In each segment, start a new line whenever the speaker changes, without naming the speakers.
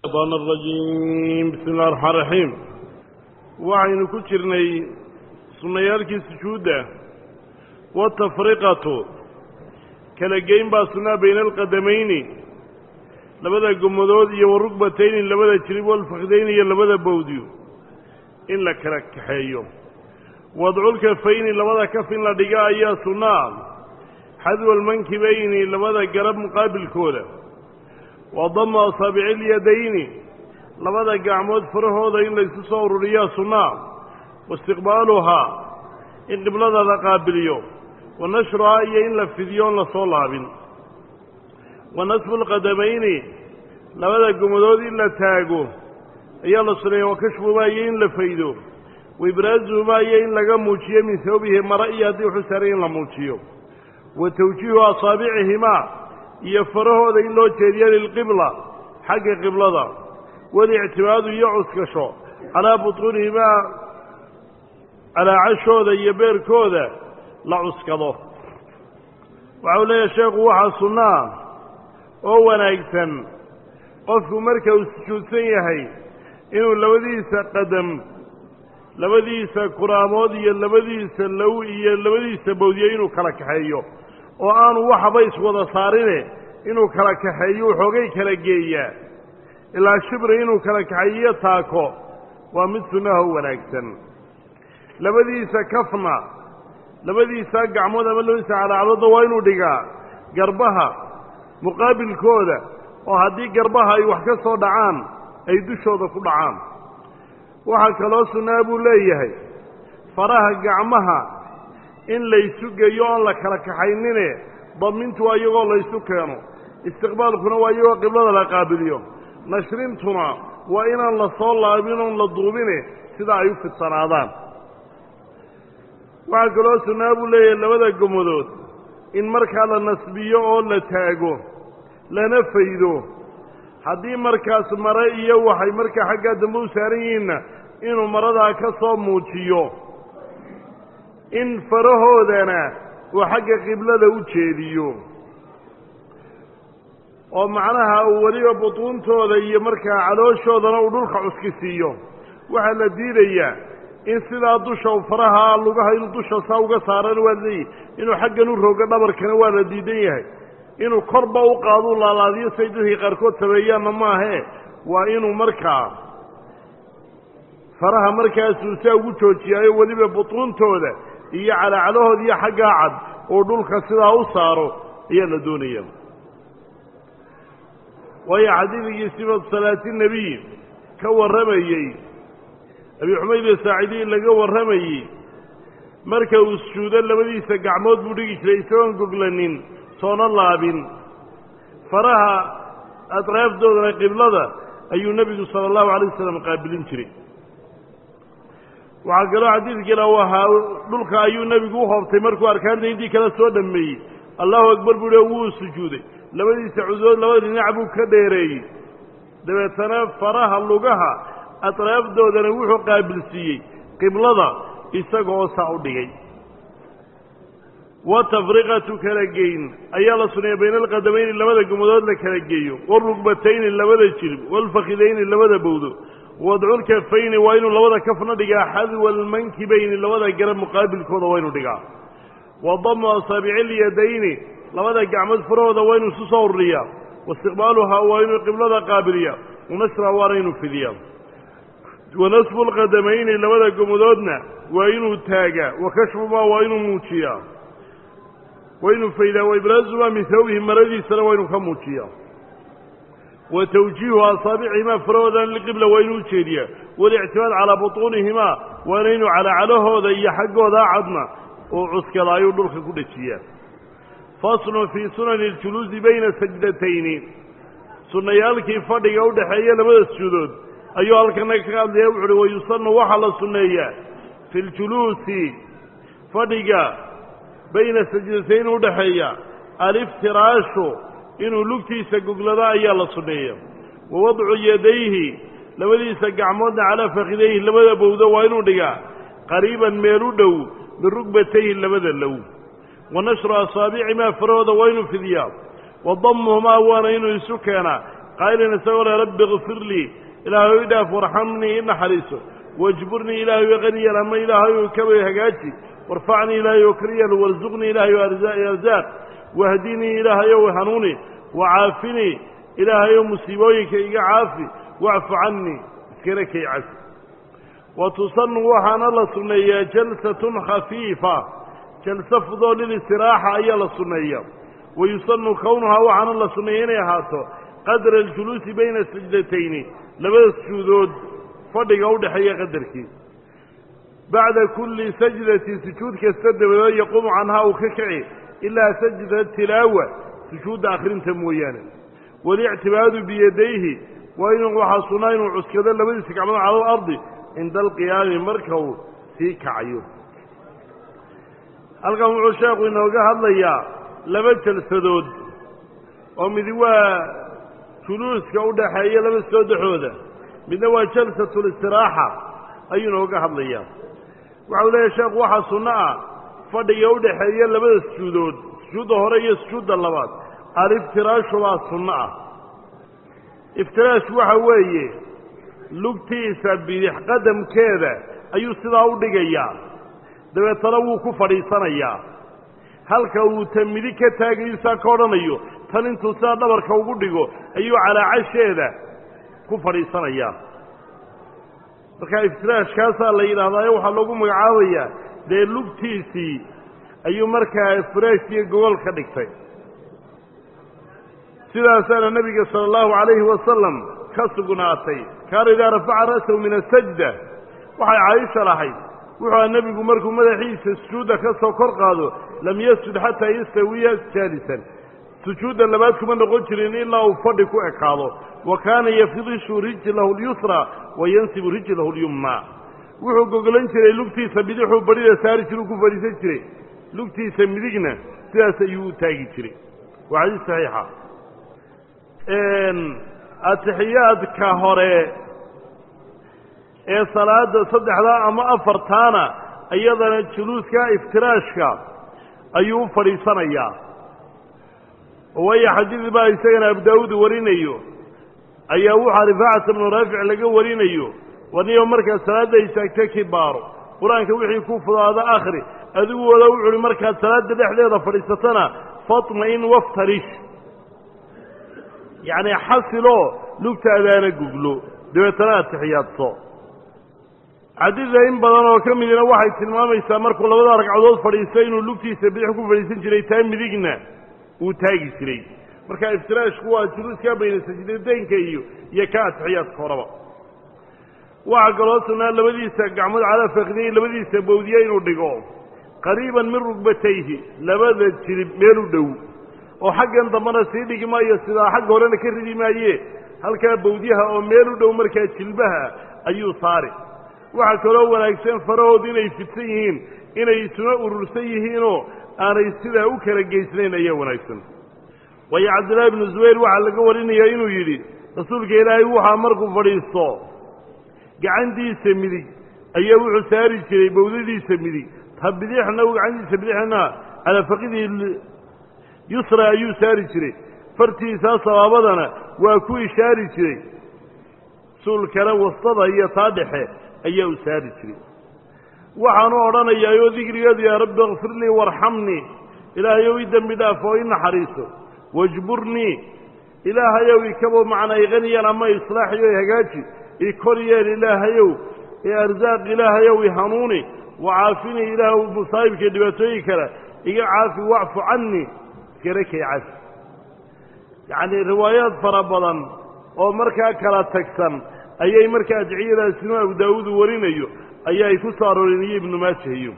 الشيطان الرجيم بسم الله الرحمن الرحيم waxaynu ku jirnay sunnayaalkii sujuudda watafriqatu kala geyn baa sunnaa bayna alqadamayni labada gomadood iyo warugbatayni labada jirib walfakdayni iyo labada bowdiyo in la kala kaxeeyo wadculkafayni labada kaf in la dhiga ayaa sunnaa xadwa almankibayni labada garab muqaabilkooda wa damu asaabici ilyadayni labada gacmood farahooda in laysu soo ururiyaa sunnaa waistiqbaaluhaa in qiblada la qaabiliyo wa nashruhaa iyo in la fidiyo on la soo laabin wa nasfu lqadamayni labada gomadood in la taago ayaa la suneeya wa kashfuhumaa iyo in la faydo wa ibraazuhumaa iyo in laga muujiyo min hawbihi mara iyo haddii wuxuu saaray in la muujiyo wa tawjiihu asaabicihimaa iyo farahooda in loo jeediyo lilqibla xagga qiblada walictimaadu iyo cuskasho calaa butuunihimaa calaacashooda iyo beerkooda la cuskado waxau leeyahay sheekhu waxaa sunnaa oo wanaagsan qofku marka uu sujuudsan yahay inuu labadiisa qadam labadiisa kuraamood iyo labadiisa low iyo labadiisa bowdiyo inuu kala kaxeeyo oo aanu waxaba iswada saarine inuu kala kaxeeyo waxoogay kala geeyaa ilaa shibri inuu kala kaxeeyo taako waa mid sunnaho wanaagsan labadiisa kafna labadiisa gacmood ama labadiisa calaacaloodna waa inuu dhigaa garbaha muqaabilkooda oo haddii garbaha ay wax ka soo dhacaan ay dushooda ku dhacaan waxaa kaloo sunnaa buu leeyahay faraha gacmaha in laysu geeyo oon la kala kaxaynine damintu waa iyagoo laysu keeno istiqbaalkuna waa iyagoo qiblada la qaabiliyo nashrintuna waa inaan la soo laabin oon la duubine sida ay u fidsanaadaan waxaa kaloo sunnaa buu leeyahay labada gomadood in markaa la nasbiyo oo la taago lana faydo haddii markaas mare iyo waxay markaa xaggaa dambe u saaran yihiinna inuu maradaa ka soo muujiyo in farahoodana uu xagga qiblada u jeediyo oo macnaha uu weliba butuuntooda iyo markaa calooshoodana uu dhulka cuski siiyo waxaa la diidayaa in sidaa dusha faraha lugaha inuu dusha saa uga saarana waa leeyahy inuu xaggan u rogo dhabarkana waa la diidan yahay inuu korba u qaaduu laalaadiyo say dadkii qaarkood sameeyaanna maahe waa inuu markaa faraha markaasuu saa ugu joojiyaayo weliba butuuntooda iyo calaacalahooda iyo xaggaa cad oo dhulka sidaa u saaro ayaa la doonaya waayo xadiidkii sifatu salaati nebiy ka warramayey abi xumayd asaacidiin laga warramayey marka uu sujuudo labadiisa gacmood buu dhigi jiray isagoon goglanin soona laabin faraha atraafdoodana qiblada ayuu nebigu sala allahu alay wasalam qaabilin jiray waxaa kaloo xadiidkiina u ahaa dhulka ayuu nebigu u hoobtay markuu arkaanta intii kale soo dhammeeyey allahu akbar buu hi wuu sujuuday labadiisa cudood labada dhinac buu ka dheereeyey dabeetana faraha lugaha atraafdoodana wuxuu qaabilsiiyey qiblada isaga oo saa u dhigay wa tafriqatu kala geyn ayaa la suneeya bayna alqadamayni labada gomadood la kala geeyo warugbatayni labada jirib waalfakidayni labada bowdo wadculkafayni waa inuu labada kafna dhigaa xadwa almankibayni labada garab muqaabilkooda waa inuu dhigaa wa damu asaabici ilyadayni labada gacmood farahooda waa inuu isu soo ururiyaa waistiqbaaluhaa waa inuu qiblada qaabiliya wanashraa waana inuu fidiyaa wa nasfu lqadamayni labada gomadoodna waa inuu taagaa wa kashfumaa waa inuu muujiyaa waa inuu faydaa wa ibraazumaa min hawbihi maradiisana waa inuu ka muujiyaa wa tawjiihu asaabicihimaa farahoodana liqibla waa inuu ujeediyaa walictimaad calaa butuunihimaa waana inuu calaacalahooda iyo xaggooda cadna uu cuskada ayuu dhulka ku dhejiyaa faslun fii sunani اljuluusi bayna sajdatayni sunnayaalkii fadhiga udhaxeeya labada sujuudood ayuu halkana ka hadlaya wuxu uhi wayusanu waxaa la sunneeyaa fi ljuluusi fadhiga bayna sajdatayn udhaxeeya aliftiraashu inuu lugtiisa goglado ayaa la sunneeya wa wadcu yadayhi labadiisa gacmoodna calaa fakidayhi labada bowdo waa inuu dhigaa qariiban meel u dhow min rugbatayhi labada low wa nashru asaabicimaa farahooda waa inuu fidiyaa wa dammuhumaa waana inuu isu keenaa qaa'ilin isagoo le rabbi kfir lii ilaahay i dhaaf warxamnii i naxariiso wajburnii ilaahay qaniyal ama ilaahay kabay hagaaji warfacnii ilaahay o kariyal warsuqnii ilaahay arzaaq wahdinii ilaahayow hanuuni wacaafinii ilaahayow musiibooyinka iga caafi wacfu cannii iskana kay cafi wa tusanu waxaana la sunneeyaa jalsatun khafiifa jalso fudoo lilistiraaxa ayaa la sunneeya wa yusanu kownuhaa waxaana la sunneeya inay ahaato qadra aljuluusi bayna sajdatayni labada sujuudood fadhiga u dhexeeya qadarkii bacda kulli sajdatin sujuud kasta dabadeed yaquumu canhaa uu ka kici ilaa sajda tilaawa sujuudda akhrinta mooyaane walictibaadu biyadayhi waa inuu waxaa sunnaa inuu cuskado labadiisa gacmood cala alardi cinda alqiyaami marka uu sii kacayo halkan wuxuu sheekhu inooga hadlayaa laba jalsadood oo midi waa juluuska u dhaxeeya laba soodaxooda midna waa jalsatulistiraaxa ayuu inooga hadlayaa waxau leeyahay sheekhu waxaa sunno ah fadhiga u dhaxeeya labada sujuudood sujuudda hore iyo sujuudda labaad aliftiraashu baa sunno ah iftiraashku waxa weeye lugtiisa bidix qadamkeeda ayuu sidaa u dhigayaa dabeetana wuu ku fadhiisanayaa halka uu ta midig ka taagayu saa ka odhanayo tan intuu sidaa dhabarka ugu dhigo ayuu calaacasheeda ku fadhiisanayaa marka iftiraashkaasaa la yidhahdaayo waxaa loogu magacaabayaa dee lugtiisii ayuu markaa firaashkiiyo gogol ka dhigtay sidaasaana nebiga sala allahu calayhi wasalam ka sugnaatay kaana idaa rafaca ra'sahu min asajda waxay caaisha lahayd wuxuu aha nebigu markuu madaxiisa sujuudda ka soo kor qaado lam yasjud xataa yastawiya jaalisan sujuudda labaad kuma noqon jirin ilaa uu fadhi ku ekaado wa kaana yafidishu rijlahu lyusra wa yansibu rijlahu lyumna wuxuu gogolan jiray lugtiisa bidixuu badhida saari jiruu ku fadhiisan jiray lugtiisa midigna sidaas ayuu u taagi jiray waa xadiis saxiixa atixiyaadka hore ee salaada saddexdaa ama afartaana iyadana juluuska iftiraashka ayuu u fadhiisanayaa waayo xadiid baa isagana abu daawuud warinayo ayaa wuxaa rifaacata bnu raafic laga warinayo waniyo markaad salaadda istaagta kibaaro qur-aanka wixii ku fudaada akhri adigu wada wuxu uhi markaad salaadda dhexdeeda fadhiisatana fatma-in waftarish yacni xasiloo lugtaadaana guglo dabeetana atixiyaadso xadiida in badan oo ka midina waxay tilmaamaysaa markuu labada ragcadood fadhiisto inuu lugtiisa bidix ku fadhiisan jiray taa midigna uu taagi jiray marka iftiraashku waa juluuskaa bayna sajdadeynka iyo iyo ka atixiyaadka horaba waxaa kaloo sunnaa labadiisa gacmood calaa fakdiyi labadiisa bawdiye inuu dhigo qariiban min rugbatayhi labada jirib meel u dhow oo xaggan dambana sii dhigi maayo sidaa xagga horena ka ridi maaye halkaa bawdyaha oo meel u dhow markaa jilbaha ayuu saari waxaa kaloo wanaagsan farahood inay fidsan yihiin inay isuna urursan yihiinoo aanay sidaa u kala geysnayn ayaa wanaagsan waayo cabdillaahi bnu zubayr waxaa laga warinayaa inuu yidhi rasuulka ilaahay waxaa markuu fadhiisto gacantiisa midig ayaa wuxuu saari jiray bawdadiisa midig ta bidixna gacantiisa bidixna calaa faqidii yusra ayuu saari jiray fartiisaa sabaabadana waa ku ishaari jiray suulkana wastada iyo taa dhexe ayaa u saari jiray waxaanu odhanayaayoo dikrigeedu yaa rabbi akfir lii warxamnii ilaahayow i dembi dhaaf oo i naxariiso wajburnii ilaahayow ikabo macnaa iqaniyaan ama islaaxiyo i hagaaji i kor yeel ilaahayow i arsaaq ilaahayow i hanuuni wacaafinii ilaahw musaa'ibka dhibaatooyin kale iga caafi wacfu cannii iskana kay cafi yacnii riwaayaad fara badan oo markaa kala tagsan ayay markaa adciyadaasinu abu daawuud warinayo ayaa ay ku soo arooreen iyo ibnu maaja iyo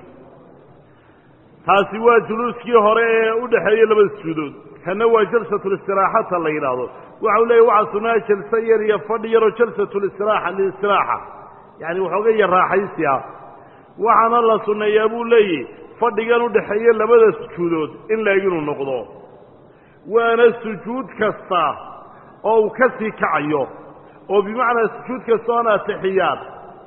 taasi waa juluuskii hore ee u dhexeeya labada sujuudood kana waa jalsatulistiraaxata la yidhaahdo waxau leeyahy waxaa sunnaa jalso yar iyo fadhi yaroo jalsatulistiraxa lilistiraaxa yacani waxooga yar raaxaysi ah waxaana la sunneeyaa buu leeyahy fadhigan u dhexeeya labada sujuudood in laeg inuu noqdo waana sujuud kasta oo uu ka sii kacayo oo bimacnaa sujuud kasta oon atixiyaad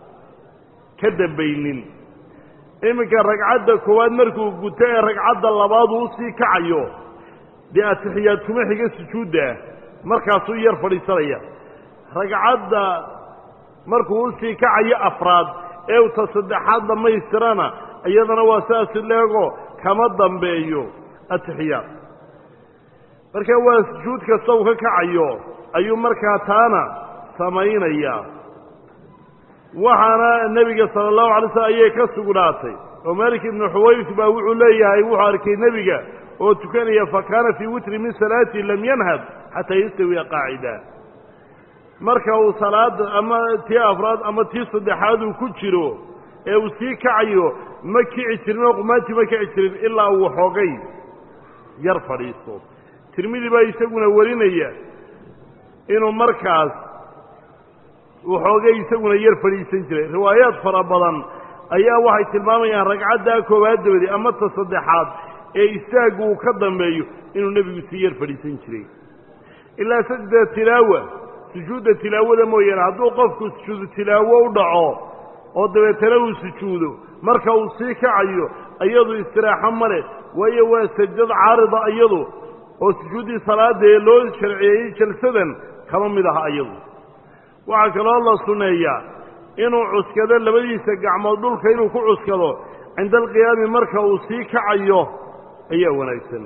ka dambaynin iminka ragcadda koowaad markuu guto ee ragcadda labaad uu usii kacayo dee atixiyaad kuma xiga sujuudda markaasuu yar fadhiisanaya ragcadda markuu usii kacayo afraad ee uta saddexaad dhammaystirana iyadana waa saasi leego kama dambeeyo atixiyaad marka waa sujuud kasta uu ka kacayo ayuu markaa taana samaynayaa waxaana nebiga sala allahu alay slm ayay ka sugnaatay oo malik ibnu xuwayrs baa wuxuu leeyahay wuxuu arkay nebiga oo tukanaya fa kaana fii witri min salaati lam yanhad xataa yastawiya qaacida marka uu salaada ama tii afraad ama tii saddexaad uu ku jiro ee uu sii kacayo ma kici jirin oo qumaantii ma kici jirin ilaa uu xoogay yar fadhiisto tirmidi baa isaguna warinaya inuu markaas uu xoogay isaguna yar fadhiisan jiray riwaayaad fara badan ayaa waxay tilmaamayaan ragcaddaa koowaad dabadi ama ta saddexaad ee istaaggu uu ka dambeeyo inuu nebigu sii yar fadhiisan jiray ilaa sajda tilaawa sujuudda tilaawada mooyaane hadduu qofku sujuudu tilaawo u dhaco oo dabeetana uu sujuudo marka uu sii kacayo iyadu istiraaxo male waayo waa sajdad caarida iyadu oo sujuuddii salaada ee loo sharciyeeyey jalsadan kama mid aha iyadu waxaa kaloo la sunneeyaa inuu cuskado labadiisa gacmood dhulka inuu ku cuskado cinda alqiyaami marka uu sii kacayo ayaa wanaagsan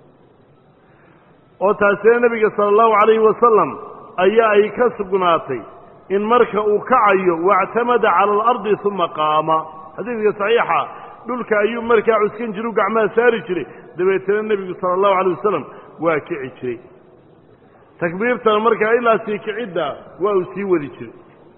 oo taasina nebiga sala allahu calayhi wasalam ayaa ay ka sugnaatay in marka uu kacayo wactamada cala alardi uma qaama xadiidka saxiixa dhulka ayuu markaa cuskan jiru gacmaha saari jiray dabeetana nebigu sala allahu calayh wasalam waa kici jiray takbiirtana markaa ilaa sii kicidda waa uu sii wadi jiray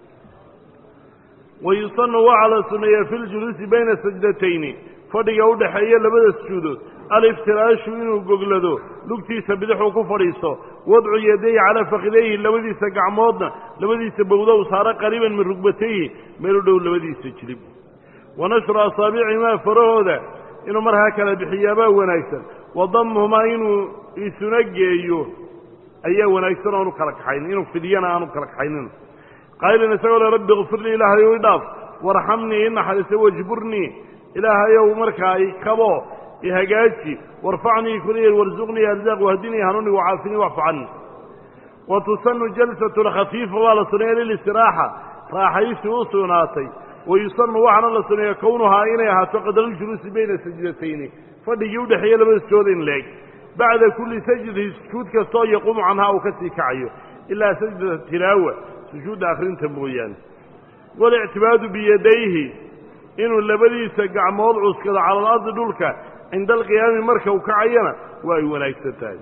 wa yusanu waxaa la sunneeyaa fi ljuluusi bayna sajdatayni fadhiga u dhexeeya labada sujuudood aliftiraashu inuu goglado lugtiisa bidixuu ku fadhiisto wadcu yadayhi calaa fakidayhi labadiisa gacmoodna labadiisa bowdow saaro qariiban min rugbatayhi meel u dhow labadiisa jilib wa nashru asaabicihimaa farahooda inuu markaa kala bixiyaabaa wanaagsan wa damhumaa inuu isuna geeyo ayaa wanaagsan oanu kala kaxaynin inuu fidiyana aanu kala kaxaynin qaailan isagoo le rabbi kfirlii ilaahayow idhaaf warxamnii inaxariisa wajburnii ilaahayow markaa ikabo ihagaaji warfacnii kuliyan warsuqnii arzaaq wahdinii hanuuni wacaafinii wacfu cani wa tusanu jalsatu lkhafiifa waa la suneeya lilistiraaxa raaxaysi u sugnaatay wa yusanu waxaana la suneeya kownuhaa inay ahaato qadaruljuluusi bayna sajdatayni fadhigii udhexeeya labada sujood in leeg bacda kulli sajdatin sujuud kastoo yaquumu canhaa uu ka sii kacayo ilaa sajdata tilaawa sujuudda akhrinta mooyaane walictibaadu biyadayhi inuu labadiisa gacmood cuskado cala alardi dhulka cinda alqiyaami marka uu kacayana waa ay wanaagsan tahay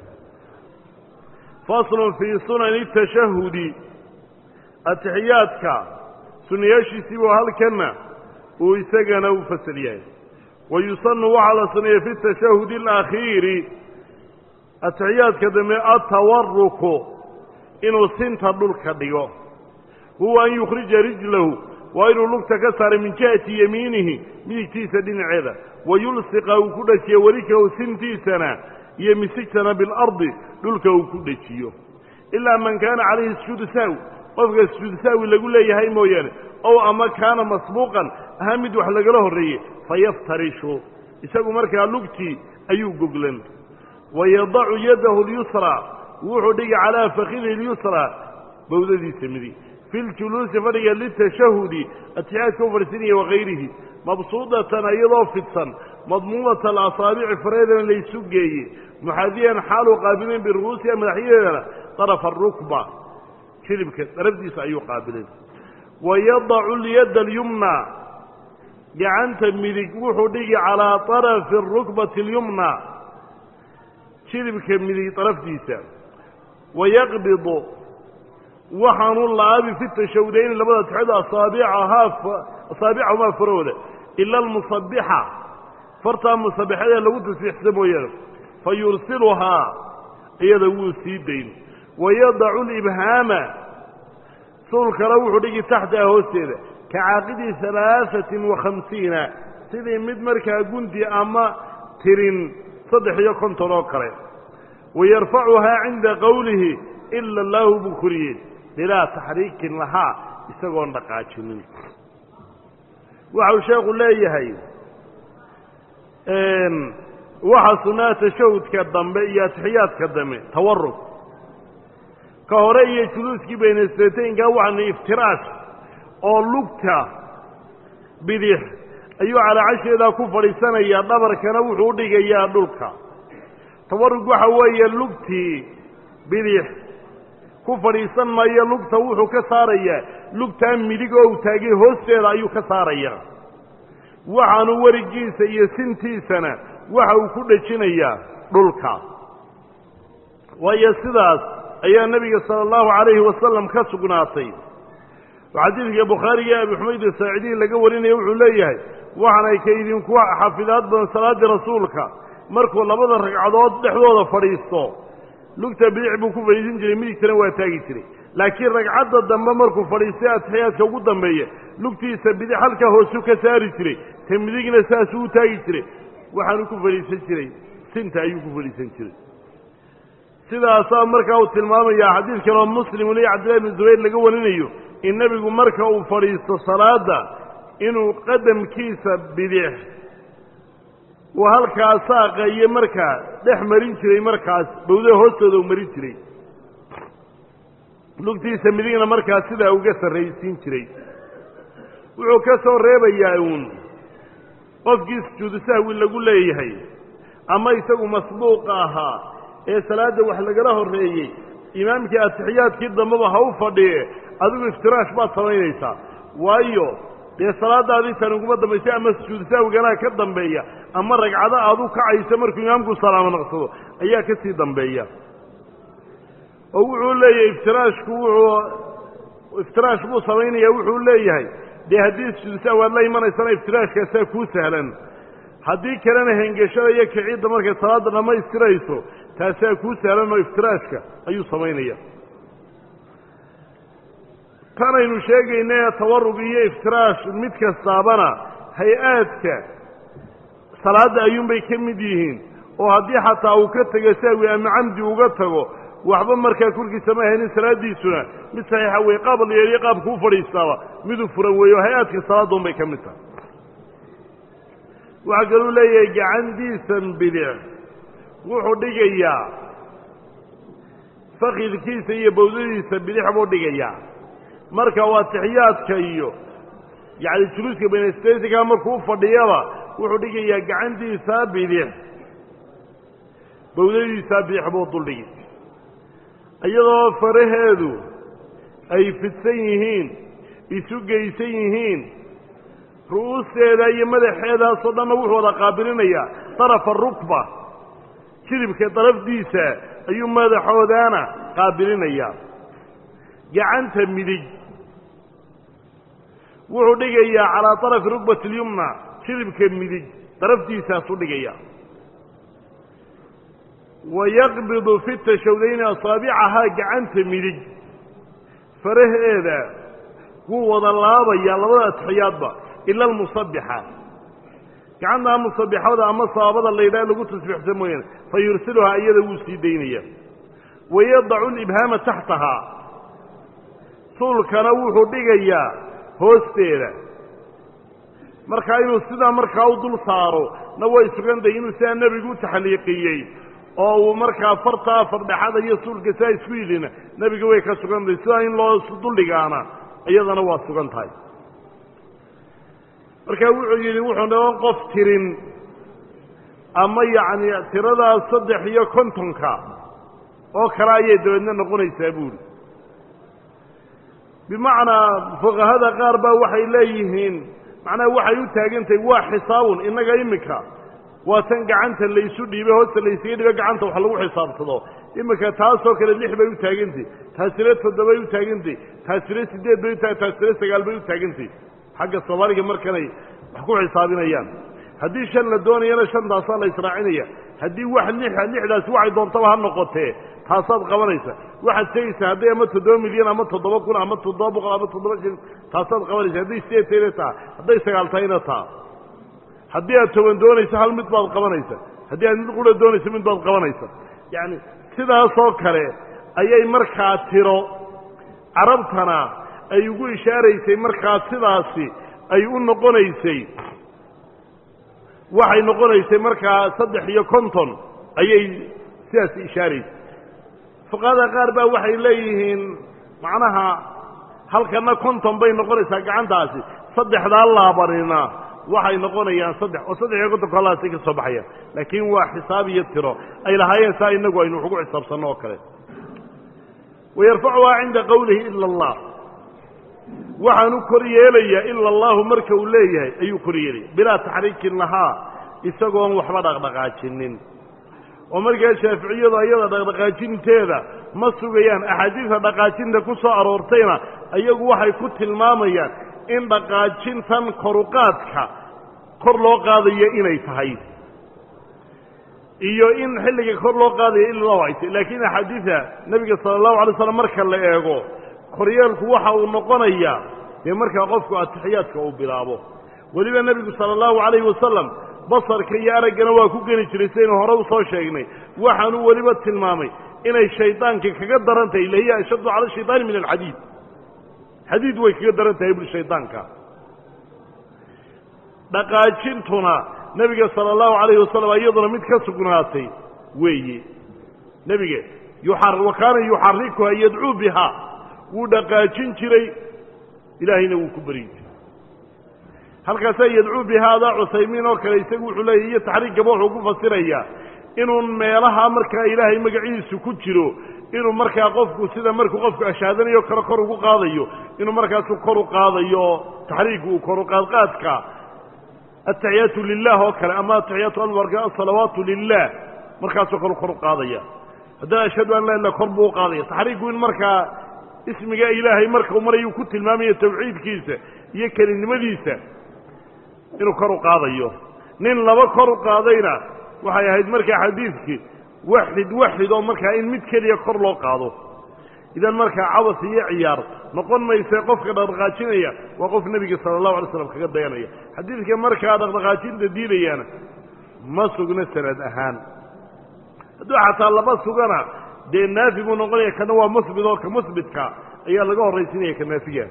faslun fii sunani tashahudi atixiyaadka sunayaashiisii buu halkanna uu isagana u fasal yahay wa yusanu waxaa la suneeya fi tashahudi alakhiiri atixiyaadka dambe atawaruku inuu sinta dhulka dhigo huwa an yukhrija rijlahu waa inuu lugta ka saaray min jihati yamiinihi midigtiisa dhinaceeda wayulsiqa uu ku dhajiyo welikahu sintiisana iyo misigtana bilardi dhulka uu ku dhejiyo ilaa man kaana calayhi sujuudu sahwi qofka sujuudu sahwi lagu leeyahay mooyaane ow ama kaana masbuuqan ahaa mid wax lagala horreeyey fayaftarishu isagu markaa lugtii ayuu goglan wayadacu yadahu lyusraa wuxuu dhigi calaa fakidihi lyusraa bowdadiisa midig fi ljuluusi fadhiga litashahudi atixiyaadka u fadhiisanaya wakayrihi mabsuudatan iyadoo fidsan madmuumata alasaabici fareedana laysu geeye muxaadiyan xaaluu qaabileen biru'uusiha madaxyadeedana طarafa arukba jilibka darafdiisa ayuu qaabileen wayadacu lyadda alyumna gacanta midig wuxuu dhigi calaa طarafi arukbati اlyumna jilibka midig darafdiisa wayaqbidu waxaanu laabi fi tashawudayni labada tixood asaabicahaa asaabicahumaa farahooda ila almusabixa fartaa musabixadee lagu tasbiixsa mooyaane fa yursiluhaa iyada wuu sii dayn wayadacu libhaama suulkana wuxuu dhigi taxtaha hoosteeda ka caaqidi halaaثatin wa khamsiina sidii mid markaa gunti ama tirin saddex iyo konton oo kale wayarfacuhaa cinda qowlihi ila allaahu buu koriyey bilaa taxriikin lahaa isagoon dhaqaajinin waxau sheekhu leeyahay waxa sunnaha tashahudka dambe iyo atixiyaadka dambe tawarug ka hore iyo juluuskii baynasrataynka waxaana iftiraash oo lugta bidix ayuu calaacasheedaa ku fadhiisanayaa dhabarkana wuxuu u dhigayaa dhulka tawarug waxa weeye lugtii bidix ku fadhiisan maayo lugta wuxuu ka saarayaa lugtaa midig oo u taagay hoosteeda ayuu ka saarayaa waxaanu werigiisa iyo sintiisana waxa uu ku dhejinayaa dhulka waayo sidaas ayaa nebiga sala allahu calayhi wasalam ka sugnaatay oo xadiidka bukhaariga abi xumayd asaacidiin laga warinaya wuxuu leeyahay waxaanay ka idinku xafidaad badan salaaddii rasuulka markuu labada ragcadood dhexdooda fadhiisto lugta bidic buu ku fadhiisan jiray midigtana waa taagi jiray laakiin ragcadda dambe markuu fadhiistay atixiyaadka ugu dambeeya lugtiisa bidix halkaa hoosu ka saari jiray ta midigna saasuu u taagi jiray waxaanu ku fadhiisan jiray sinta ayuu ku fadhiisan jiray sidaasaa markaa uu tilmaamayaa xadiid kaloo muslimun iyo cabdillahi bn zubayr laga warinayo in nebigu marka uu fadhiisto salaadda inuu qadamkiisa bidix uu halkaa saaqa iyo markaa dhex marin jiray markaas bawdaha hoostooda uu marin jiray lugtiisa midigna markaa sidaa uga sarraysiin jiray wuxuu ka soo reebayaa uun qofkii sujuudu sahwi lagu leeyahay ama isagu masbuuqa ahaa ee salaadda wax lagala horreeyey imaamkii atixiyaadkii dambeba ha u fadhiye adigu iftiraash baad samaynaysaa waayo dee salaadaadii tan uguma dambaysay ama sujuudu sahwiganaa ka dambeeya ama ragcado aad u kacayso markuu imaamku salaamo naqsado ayaa ka sii dambeeya oo wuxuu leeyahay iftiraashku wuxuu iftiraash buu samaynaya wuxuu leeyahay dee haddii sujuudu sahwi aad la imanaysana iftiraashkaasaa kuu sahlan haddii kalena hengeshada iyo kiciidda markay salaadda dhammaystirayso taasaa kuu sahlan oo iftiraashka ayuu samaynaya tanaynu sheegayna tawarug iyo iftiraash mid kastaabana hay-aadka salaadda ayuunbay ka mid yihiin oo haddii xataa uu ka tego sahwi ama camdi uga tago waxba markaa korkiisa ma haynin salaaddiisuna mid saxiixa weye qaab la yeeliyo qaabku u fadhiistaaba miduu furan weeye oo hay-aadka salaadda unbay ka mid tahay waxaa kaluu leeyahay gacantiisan bidic wuxuu dhigayaa fakidkiisa iyo bawdadiisa bidix buu dhigayaa marka waa tixiyaadka iyo yacni juluuska benestesiga markuu u fadhiyaba wuxuu dhigayaa gacantiisa bidix bawdadiisa bidix buu duldhigi iyadoo faraheedu ay fidsan yihiin isu geysan yihiin ru'uusteeda iyo madaxeedaasoo dhanna wuxuu wada qaabilinayaa darafa rukba jilibka darafdiisa ayuu madaxoodaana qaabilinayaa gacanta midig wuxuu dhigayaa calaa darafi rukbati اlyumna jilibka midig daraftiisaasuu dhigaya wayaqbidu fi tashawdayni asaabicahaa gacanta midig faraheeda wuu wada laabayaa labada atixiyaadba ila almusabixa gacantaa musabixada ama sabaabada la yidhaha lagu tasbiixsan mooyaane fa yursiluhaa iyada wuu sii daynaya wayadacu libhaama taxtahaa suulkana wuxuu dhigayaa hoosteeda markaa inuu sidaa markaa u dul saaro na way sugantahay inuu sidaa nebigu u taxliiqiyey oo uu markaa fartaa fardhexada iyo suulka sidaa isku yidhina nebiga way ka sugan tahay sidaa in loo duldhigaana iyadana waa sugan tahay markaa wuxuu yidhi wuxuu noqon qof tirin ama yacni tiradaas saddex iyo kontonka oo kale ayay dabeedna noqonaysaa buuri bimacnaa fuqahada qaar baa waxay leeyihiin macnaha waxay u taagantahay waa xisaabun innaga iminka waa tan gacanta laysu dhiibe hoosta laysaga dhibe gacanta wax lagu xisaabsado iminka taasoo kale lix bay u taagantay taasina toddobay u taagantay taasina siddeed bay uta taasina sagaal bay u taagantay xagga soomaaliga markanay wax ku xisaabinayaan haddii shan la doonayana shantaasaa la israacinaya haddii wax lixa lixdaasi waxay doontaba ha noqotee taasaad qabanaysa waxaad sheegaysaa hadday ama toddoba milyan ama toddoba kun ama toddoba boqol ama toddoba shil taasaad qabanaysa hadday sideed tahayna taa hadday sagaal tahayna taa haddii aad toban doonayso hal mid baad qabanaysa haddii aad mid qura doonayso mid baad qabanaysa yacni sidaasoo kale ayay markaa tiro carabtana ay ugu ishaaraysay markaa sidaasi ay u noqonaysay waxay noqonaysay markaa saddex iyo konton ayay sidaas ishaaraysay fuqahada qaar baa waxay leeyihiin macnaha halkana konton bay noqonaysaa gacantaasi saddexdaa laabanina waxay noqonayaan saddex oo saddex iyo kontonka halaasay ka soo baxayaan laakiin waa xisaab iyo tiro ay lahaayeen saa inagu aynu wax ugu xisaabsanno oo kale wayarfacuhaa cinda qowlihi ila allah waxaanu kor yeelayaa ila allahu marka uu leeyahay ayuu kor yeelaya bilaa taxriikin lahaa isagoon waxba dhaqdhaqaajinin oo markaa shaaficiyadu ayada dhaqdhaqaajinteeda ma sugayaan axaadiista dhaqaajinta ku soo aroortayna iyagu waxay ku tilmaamayaan in dhaqaajintan koruqaadka kor loo qaadayo inay tahay iyo in xilliga kor loo qaadayo ilaa ay tahy laakiin axaadiida nebiga sala allahu alay slam marka la eego koryeelku waxa uu noqonayaa dee markaa qofku atixiyaadka uu bilaabo weliba nebigu sala allahu calayhi wasalam basarka iyo araggana waa ku geni jiray sidaynu hore u soo sheegnay waxaanuu weliba tilmaamay inay shaydaanka kaga daran tahay lahiya ashaddu cala shayطaani min alxadiid xadiid way kaga daran tahay bui shaydaanka dhaqaajintuna nebiga sala allahu calayhi wasalam iyaduna mid ka sugnaatay weeye nebiga wa kaana yuxarikuha yadcuu bihaa wuu dhaqaajin jiray ilaahayna wuu ku beryi jiray halkaasaa yadcuu bihaada cusaymiin oo kale isagu wuxuu leeyahy iyo taxriiggaba wuxuu ku fasirayaa inuun meelaha markaa ilaahay magaciisu ku jiro inuu markaa qofku sida markuu qofku ashaadanayo kale kor ugu qaadayo inuu markaasu kor u qaadayo taxriiggu uu kor u qaadqaadka ataxiyaatu lilah oo kale ama ataxiyaatu albarka asalawaatu lilah markaasoo kale kor u qaadaya haddana ashhadu an laa ila kor buu u qaadaya taxriiggu in markaa ismiga ilaahay marka uu marayuu ku tilmaamayo tawxiidkiisa iyo kelinimadiisa inuu kor u qaadayo nin laba kor u qaadayna waxay ahayd markaa xadiidkii waxid waxid oo markaa in mid keliya kor loo qaado idan markaa cabas iyo ciyaar noqon mayse qofka dhaqdhaqaajinaya waa qof nebiga sala allahu alay slam kaga dayanaya xadiidka markaa dhaqdhaqaajinta diidayana ma sugno sanad ahaan hadduu xataa laba sugana dee naafi buu noqonaya kana waa musbit oo ka musbitka ayaa laga horraysinaya ka naafiga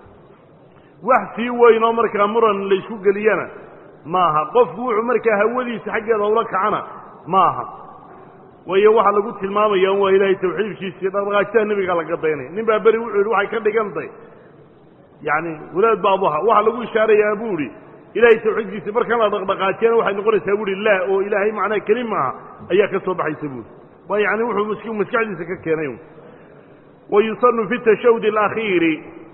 wax sii weyn oo markaa muran laysku geliyana maaha qofku wuxuu markaa hawadiisa xaggeeda ula kacana maaha waayo waxaa lagu tilmaamaya waa ilaahay tawxiidkiisii dhaqdhaqaajitaha nebiga laga daynaya nin baa beri wuxuu yidhi waxay ka dhigantay yacni walaad baabuha waxaa lagu ishaarayaa buu idhi ilaahay tawxiidkiisii markan la dhaqdhaqaajiyana waxay noqonaysaa bu ihi laa oo ilaahay macnaa keli maaha ayaa ka soo baxaysa buuri waa yani wuxuu maskaxdiisa ka keenay wa yusanu fi tashahudi alakhiiri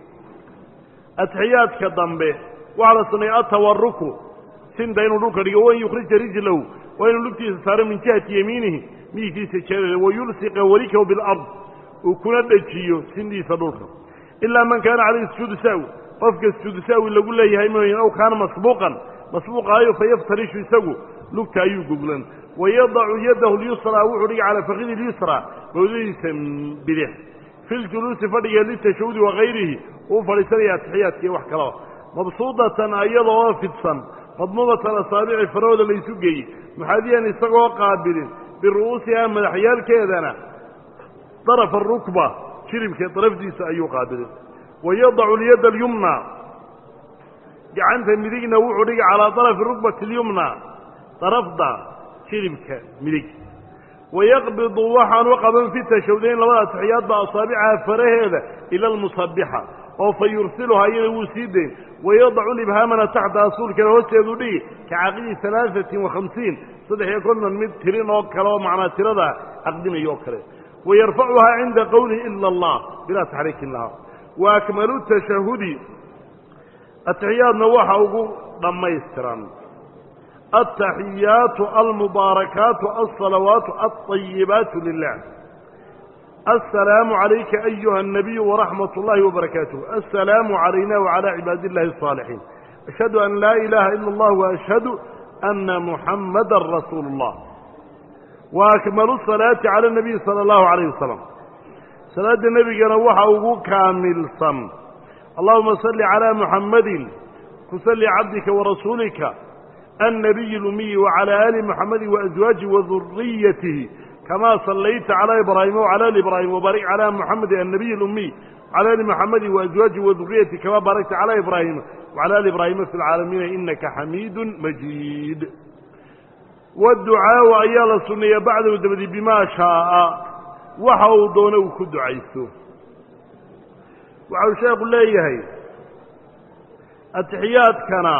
atixiyaadka dambe waxaa la sameeyey atawaruku sinta inuu dhulka dhigo wan yukhrija rijlahu waa inuu lugtiisa saaro min jihati yamiinihi midigtiisa jeedada wayulsiqa walikahu bilard uu kuna dhejiyo sindiisa dhulka ilaa man kaana calayhi sujuudu sahwi qofka sujuudu sahwi lagu leeyahay mooyin aw kaana masbuuqan masbuuqaayo fayaftarishu isagu lugta ayuu goglan wayadacu yadahu lyusraa wuxuu dhigi calaa fakidi lyusraa bawdadiisa bidix fi ljuluusi fadhiga litashahudi wakayrihi uu fadhiisanaya atixiyaadka iyo wax kalaba mabsuudatan ayadoo fidsan madmuumatan asaabici farahooda laysu geeyey muxaadiyan isagoo qaabilin biru'uusiha madaxyaalkeedana darafa arukba jiribka darafdiisa ayuu qaabilin wayadacu lyadda alyumna gacanta midigna wuxuu dhigi calaa darafi rukbati alyumna darafda jiribka midig wayaqbidu waxaanu qaban fi tashawdayn labada atixiyaadba asaabicaha faraheeda ila almusabixa oo fa yursiluhaa iyada wuu sii dayn wayadacu libhaamana taxta asuulkana hoosteedu dhigi ka caqidi alaaثatin وahamsiin saddex iyo konton mid tirin oo kale oo macnaa tirada caqdinayo oo kale wayarfacuhaa cinda qowlihi ila اllah bilaa taxriikin laha wa akmalu tashahudi atixiyaadna waxa ugu dhammaystiran altaxiyaatu almubaarakaatu alsalawaatu alطayibaatu lilah السلام عليك أيها النبي ورحمة الله وبركاته السلام علينا وعلى عباد الله الصالحين أشهد أن لا إله إلا الله وأشهد أن محمدا رسول الله وأكمل الصلاة على النبي صلى الله عليه وسلم صلاة النبي نوحه كامل صم اللهم صل على محمد كسل عبدك ورسولك النبي الأمي وعلى آل محمد وأزواجه وذريته كما صليت على إبراهيم وعلى آل إبراهيم وبارك على محمد النبي الأمي على آل محمد وأزواجه وذريته كما باركت على إبراهيم وعلى آل إبراهيم في العالمين إنك حميد مجيد والدعاء أيال السنية بعد ودبدي بما شاء waxa uu doono uu ku ducaysto waxau sheekhu leeyahay atixiyaadkana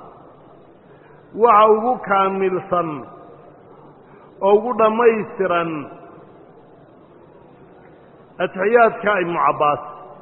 waxa ugu kaamilsan oo ugu dhammaystiran atixiyaadka ibnu cabbaas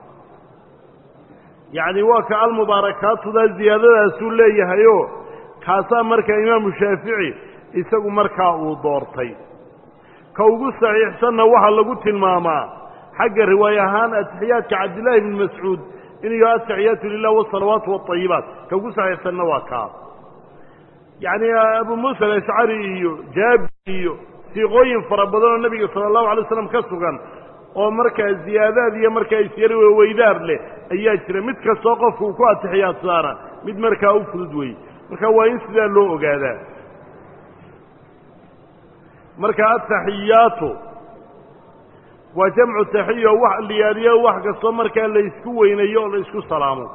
yacni waa ka almubaarakaatudaa ziyaadadaasuu leeyahayoo kaasaa markaa imaamu shaafici isagu markaa uu doortay ka ugu saxiixsanna waxaa lagu tilmaamaa xagga riwaay ahaan atixiyaadka cabdillaahi bni mascuud inuu ataxiyaatu lilah wasalawaatu waطayibaat ka ugu saxiixsanna waa kaa yacni abu muusa alashcari iyo jaabi iyo siiqooyin fara badan oo nebiga sala allahu alay slam ka sugan oo markaa ziyaadaad iyo markaa isyari weydaar leh ayaa jira mid kastoo qofku uu ku atixiyaadsaana mid markaa u fudud weeye marka waa in sidaa loo ogaadaa marka ataxiyaatu waa jamcu taxiyo wax liyaaliyo wax kastoo markaa la isku weynayo oo la isku salaamo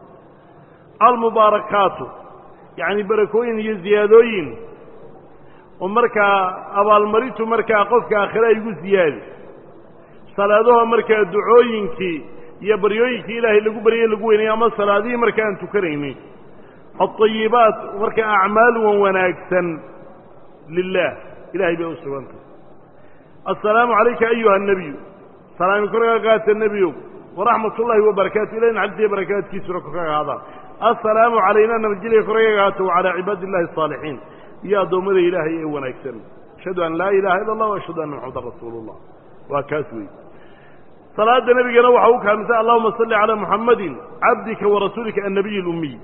almubaarakaatu yacni barakooyin iyo ziyaadooyin oo markaa abaalmarintu markaa qofka aakhire ay ugu ziyaadi salaadaho markaa ducooyinkii iyo baryooyinkii ilaahay lagu baryay lagu weynaya ama salaadihii marka aan tukanaynin alطayibaat markaa acmaal wan wanaagsan lilah ilahay bay u sugantay assalaamu calayka ayuha الnebiyu salaami korkaa qaata nebiyow waraxmat ullaahi wabarakaatu ilahi naxariisiyo barakaadkiisuna korkaga ahaadaan assalaamu calayna nabadgelya korkaga ahaato wacalaa cibaadi illahi الصaalixiin iyo addoommada ilaahay ee wanaagsan ashhadu an laa ilaha ila اllah ashhadu anna maxamadan rasuulu اllah waa kaas wey salaada nebigana waxa u kaamilsan allahuma salli calaa muxamadin cabdika warasuulika annabiy اlumiy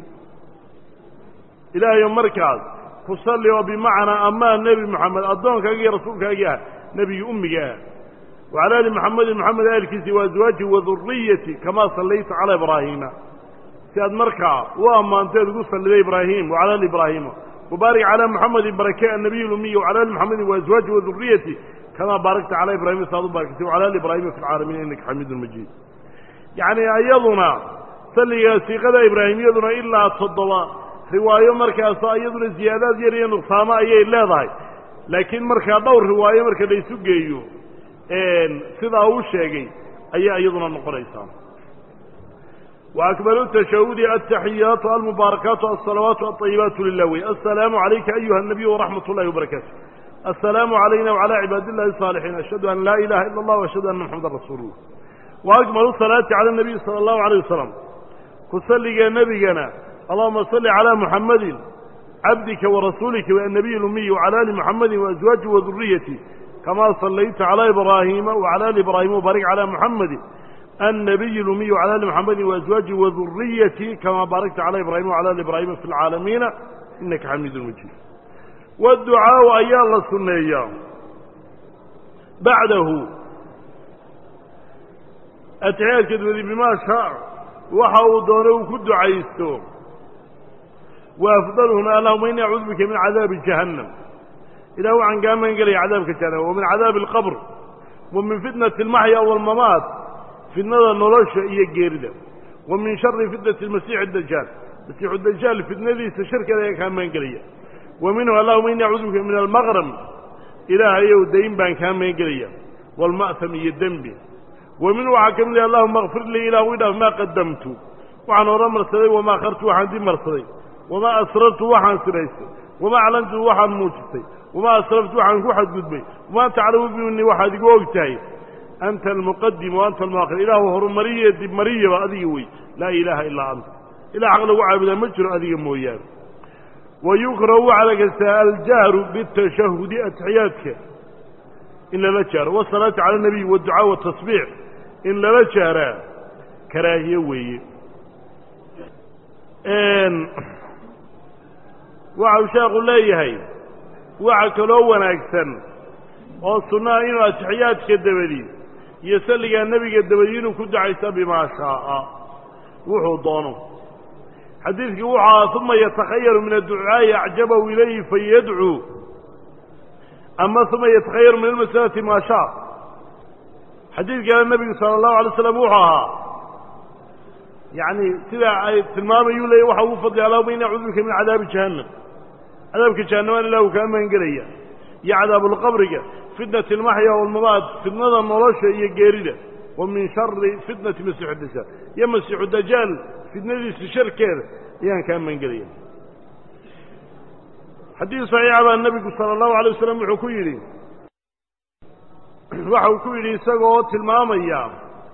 ilaahayo markaas ku salli oo bimacnaa amaan nebi moxamed addoonkaagi iyo rasuulkaagii ah nebigi ummiga ah wacala ali muxamedin moxamed aalkiisi wa aswaaji waduriyati kamaa sallayta calaa ibraahiima si aad markaa u ammaanteed ugu salliday ibraahim wacala ali ibraahiima wabaarik calaa muxamedin barake annabiy lumiy wacala ali muxamedin waaswaaji waduriyati kamaa baarakta calaa ibrahima si aad u baarakatay wacala ali ibraahima fi lcaalamiin innaka xamiidun majiid yacni iyaduna salliga siiqada ibraahimiyaduna ilaa toddoba riwaayo markaasoo iyaduna ziyaadaad yar iyo nuqsaamo ayay leedahay laakiin markaa dhowr riwaayo marka la isu geeyo sidaa uu sheegay ayay iyaduna noqonaysaa wa akmalu tashahudi altaxiyaatu almubaarakaatu alsalawaatu alطayibaatu lilah wey assalaamu calayka ayuha الnabiy waraxmat اllahi wabarakaatu assalaamu calayna wcalى cibaadi illahi الصaalixiin ashhadu an laa ilaha ila اllah ashhadu anna maxamadan rasuulu llah wa akmalu salaati cala الnabiy salى اllahu عalيه wasalam ku salligee nebigana allahuma salli calaa muxamadin cabdika warasuulika annabiy lumiy wcala ali muxamedin waaswaaji waduriyati kamaa sallayta calaa ibraahiima wacala ali ibraahima wbaarik calaa muxamedin annabiy lumiy wcala ali muxamedin waaswaaji waduriyati kamaa baarakta calaa ibrahima wcala ali ibraahima fi lcaalamiina inaka xamiidun majiid waducaau ayaa la sunneeyaa bacdahu atixiyaadka dabadi bimaa shaa waxa uu doono uu ku ducaysto wa afdaluhuna allahuma ini acuudu bika min cadaabi jahannam ilah waxaan kaa magan gelaya cadaabka jahannam wa min cadaabi alqabr wa min fitnati almaxya waalmamaat fitnada nolosha iyo geerida wa min shari fitnati almasiixi dajaal masiixu dajaal fitnadiisa sharkeeda ayaa kaa magan gelaya wa minhu allahuma ini acuudu bika min almaqram ilaahayow dayn baan kaa magan gelaya waalma'ham iyo dembi wa minhu waxaa ka mid ah allahuma kfir lii ilah wi dhaaf maa qadamtu waxaan hore marsaday wamaa akhartu waxaan dib marsaday wamaa asrartu waxaan siraystay wamaa aclantu waxaan muujistay wamaa asraftu waxaan ku xadgudbay wamaa taclamu bimini waxaad igu og tahay anta almuqadim wa anta almuakhir ilaahu horumariye dib mariyaba adiga wey laa ilaaha ilaa anta ilah xaq lagu caabudaa ma jiro adiga mooyaane wa yukrahu waxaa la kastaa aljahru bitashahudi atixiyaadka in lala jaaro wasalaatu cala anabiy waducaa watasbiix in lala jaaraa karaahiye weeye waxau sheekhu leeyahay waxa kaloo wanaagsan oo sunnaha inuu atixiyaadka dabadi iyo salligaa nebiga dabadi inuu ku ducaysta bimaa shaaa wuxuu doono xadiidkii wuxuu ahaa uma yatakhayaru min adducaa'i acjabahu ilayhi fayadcuu ama uma yatakhayaru min almasalati maa shaa xadiidkana nebigu sala allahu alay slam wuxuu ahaa yacni sidaa ay tilmaamayuu leeyay waxa ugu fadli allahuma ini acuudu bika min cadaabi jahannam cadaabka jahannamaan ilah uu kaa magan gelaya iyo cadaabulqabriga fitnati almaxya walmamaad fitnada nolosha iyo geerida wa min shari fitnati masiixu dajaal iyo masiixu dajaal fitnadiisa sharkeeda ayaan kaa maangelaya xadiis saxiixa baa nebigu sala allahu alay wasalam wuxuu ku yidhi waxa uu ku yidhi isagoo tilmaamaya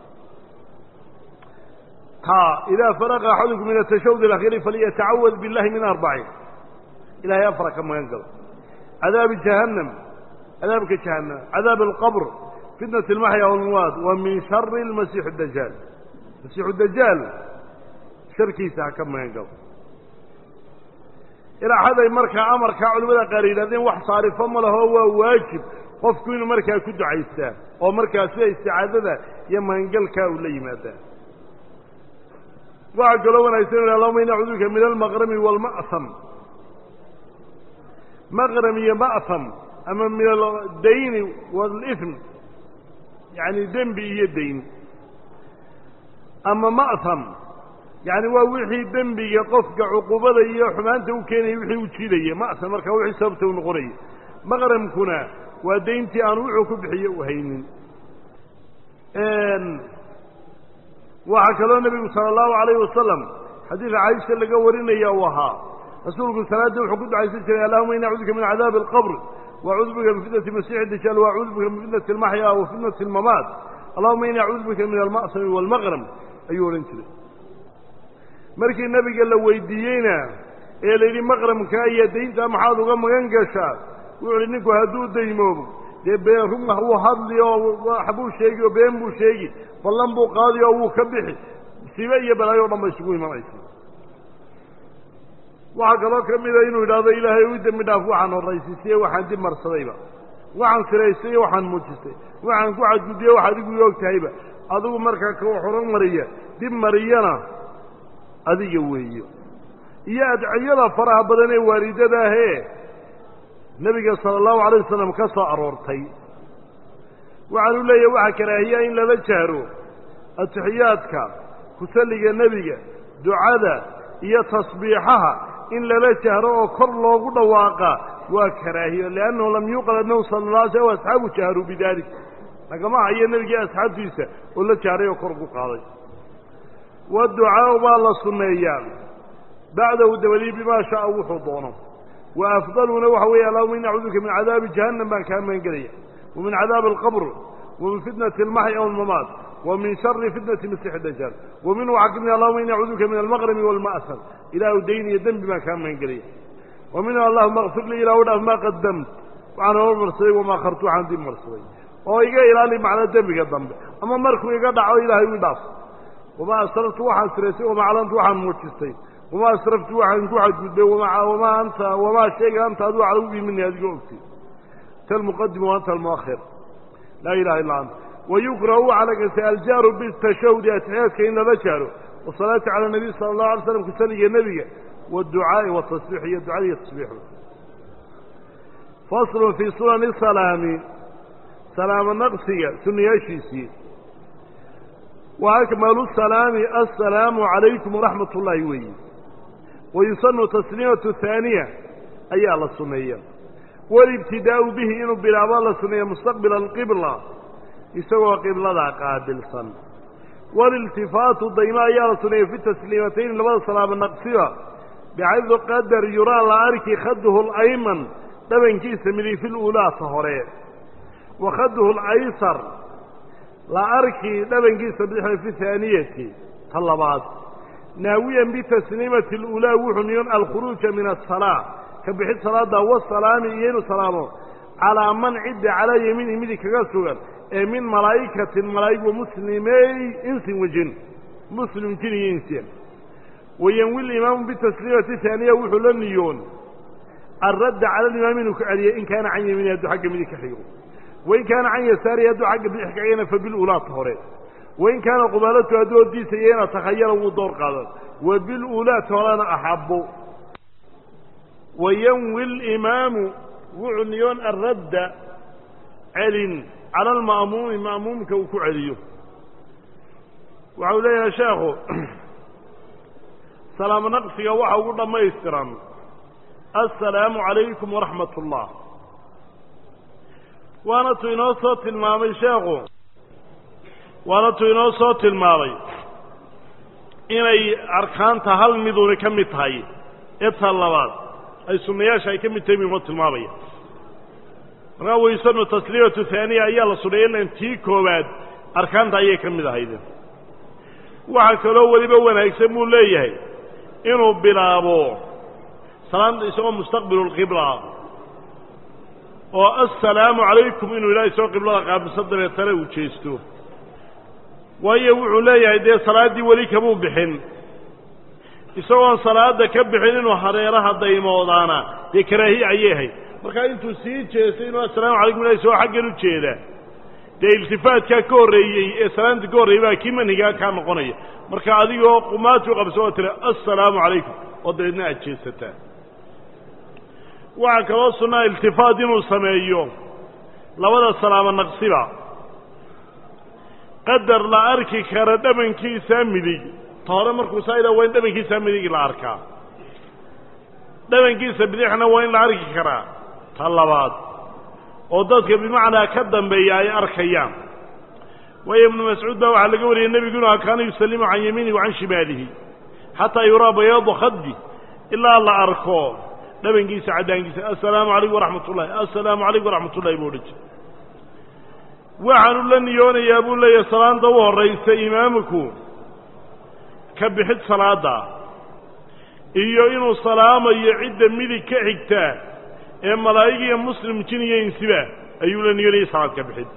ha idaa faraqa axadukum min atashawud alakhiiri faliyatacawad billahi min arbacin ilahay afara ka magan galo cadaabi jahannam cadaabka jahannam cadaab alqabr fitnat almaxya walmawaad wa min shari almasiixu dajaal masiixu dajaal sharkiisa ha ka magan galo ilaaxaday markaa amarkaa culimmada qaar yidhahdeen wax saarifo ma laho waa waajib qofku inuu markaa ku ducaystaa oo markaa sida isticaadada iyo magangalkaa uu la yimaadaa waxaa kaloo wanaagsan inu allahuma ini acuudu bika min almaqrami waalma'ham maqram iyo ma'ham ama min aldayni waalism yacni dembi iyo dayn ama ma'ham yacni waa wixii dembiga qofka cuqubada iyo xumaanta u keenaya wixii u jiidaya ma'ham markaa wixii sababta u noqonaya maqramkuna waa dayntii aan wuxuu ku bixiyo u haynin waxaa kaloo nebigu sala allahu alayhi wasalam xadiida caaisha laga warinaya uu ahaa rasuulku salaadda wuxuu ku ducaysan jiray allahuma ini acuudu bika min cadaabi alqabr waacuudu bika min fitnati masiixi dajaal waacuudu bika min fitnati almaxya wa fitnati almamaat allahuma ini acuudu bika min alma'sami waalmaqram ayuu odhan jiray markii nebiga la weydiiyeyna ee la yidhi maqramka iyo dayntaa maxaad uga magan gashaa wuxuu ihi ninku hadduu daymoobo dee been run wuu hadli oo waxbuu sheegi oo been buu sheegi ballan buu qaadi oo wuu ka bixi musiibe iyo balaayo o dhan ba isugu imanaysa waxaa kaloo ka mida inuu yidhaahdo ilaahay u dembi dhaaf waxaan horraysiisay waxaan dib marsadayba waxaan siraystay iyo waxaan muujistay waxaan ku cadgudbiye wax adigu i og tahayba adigu markaa ka horan mariya dib mariyana adiga weeyo iyo adciyada faraha badan ee waalidada ahee nebiga sala allahu alayh wasalam ka soo aroortay waxaanu leeyahay waxaa karaahiyaa in lala jahro atixiyaadka kusalliga nebiga ducada iyo tasbiixaha in lala jahro oo kor loogu dhawaaqa waa karaahiyo liannahu lam yuuqal annahu sala la alay slam asxaabu jaharuu bidalik lagama hayo nebigii asxaabtiisa oo la jahray oo kor ugu qaaday waducaau baa la sunneeyaa bacdahu dabadii bimaa shaaa wuxuu doono wa afdaluna waxa weeye allahuma ini acuudu bika min cadaabi jahannam baan kaa magangelaya wa min cadaabi alqabr wa min fitnati almaxya walmamaat wa min shari fitnati masiixi dajaal wa minhu waxaa ka mid allahuma ini acuudu bika min almaqrami waalma'sar ilaahu dayn iyo dembi baan kaa magangelaya wa minhu allahuma akfir lii ilahu dhaaf maa qadamt waxaan hormarsaday wamaa khartu waxaan dib marsaday oo iga ilaali macnaa dembiga dambe ama markuu iga dhaco ilaahay ii dhaaf wamaa asrartu waxaan siraysay wamaa aclantu waxaan muujistay wamaa asraftu waxaan ku xadgudbay wamaa anta wamaa shayga anta adigu calawgii mini adigoo ogtay anta almuqadim wa anta almuakhir laa ilaha illa anta wayukrahu waxaa la gastay aljaaru bitashahudi atixiyaadka in lala jaaro wasalaati cala nabiy sala allahu alay slam kusaliga nebiga waadducaa'i watasbiix iyo ducada iyo tasbiixu faslun fii sunani salaami salaamo naqsiga sunnayaashiisii wa akmalu salaami assalaamu calaykum waraxmat ullaahi weeyi wayusanu tasliimatu haaniya ayaa la sunneeya walibtidaa'u bihi inuu bilaabo la sunneeya mustaqbila alqibla isagoo qibladaa qaabilsan waliltifaatu dayma ayaa la sunneeya fi tasliimatayni labada salaamo naqsiba bixaydu qadar yuraa la arki khaduhu alayman dhabankiisa midig fi luulaata hore wa khaduhu alaysar la arki dhabankiisa bidixda fi haaniyati ta labaad naawiyan bitasliimati اlulaa wuxuu niyon alkhuruuja min asalaa ka bixid salaada wasalaami iyo inuu salaamo calaa man cidda calaa yamiinihi midig kaga sugan ee min malaa'ikatin malaa'ig wa muslimey insin wajin muslim jin iyo insiya wayanwi limaamu bitasliimati haaniya wuxuu la niyoon alradda cala alimaami inuu ka celiyay in kaana can yamiinihi hadduu xagga midig ka xigo wain kaana can yasaarihi hadduu xagga bidix kagana fa bilulaata hore wain kaana qubaalatu hadduu hordiisaya ina takhayara wuu door qaadan wa bilulaata horena axabo wayanwi اlimaamu wuxuu niyoon alradda celin cala alma'muumi ma'muumka uu ku celiyo waxau leeyahay sheekhu salaamo naqsiga waxa ugu dhammaystiran assalaamu calaykum waraxmat اllah waana tuu inoo soo tilmaamay sheekhu waana tuu inoo soo tilmaamay inay arkaanta hal miduni ka mid tahay eta labaad ay sunnayaasha ay ka mid tahay inoo tilmaamaya markaa waysanu tasliimatu haaniya ayaa la sunnaya ilan tii koowaad arkaanta ayay ka mid ahayd waxaa kaloo weliba wanaagsan buu leeyahay inuu bilaabo salaanta isagoo mustaqbilu lqibla oo assalaamu calaykum inuu ilaahay soo qiblada qaabilso dabeetana uu jeesto waayo wuxuu leeyahay dee salaaddii weli kamuu bixin isagoon salaada ka bixin inuu hareeraha daymoodaana dee karaahiye ayay ahayd markaa intuu sii jeestay inuu assalaamu calaykum ilahay soo xaggan u jeeda dee iltifaatkaa ka horreeyey ee salaanta ka horreeyey baa kii manhigaa kaa noqonaya marka adigoo qumaati u qabso oo tiri assalaamu calaykum oo dabeedna aad jeesataa waxaa kaloo sunnaa iltifaat inuu sameeyo labada salaamo naqsiba qadar la arki kara dhabankiisaa midig ta hore markuu saa idhaa waa in dhabankiisaa midig la arkaa dhabankiisa bidixna waa in la arki karaa ta labaad oo dadka bimacnaa ka dambeeya ay arkayaan waayo ibnu mascuud baa waxaa laga wariyey nebigu inu kaana yusallimu can yamiinihi wa can shimaalihi xataa yuraa bayaadu khaddi ilaa la arko dhabankiisa caddaankiisa assalaamu calaykum waraxmat ullahi assalaamu calaykum waraxmat ullahi buu odhan jira waxaanu la niyoonayaa buu leeyahay salaanta u horraysa imaamku ka bixid salaadda iyo inuu salaamayo cidda midig ka xigta ee malaa'ig iyo muslim jin iyo insiba ayuu la niyoonayay salaad ka bixid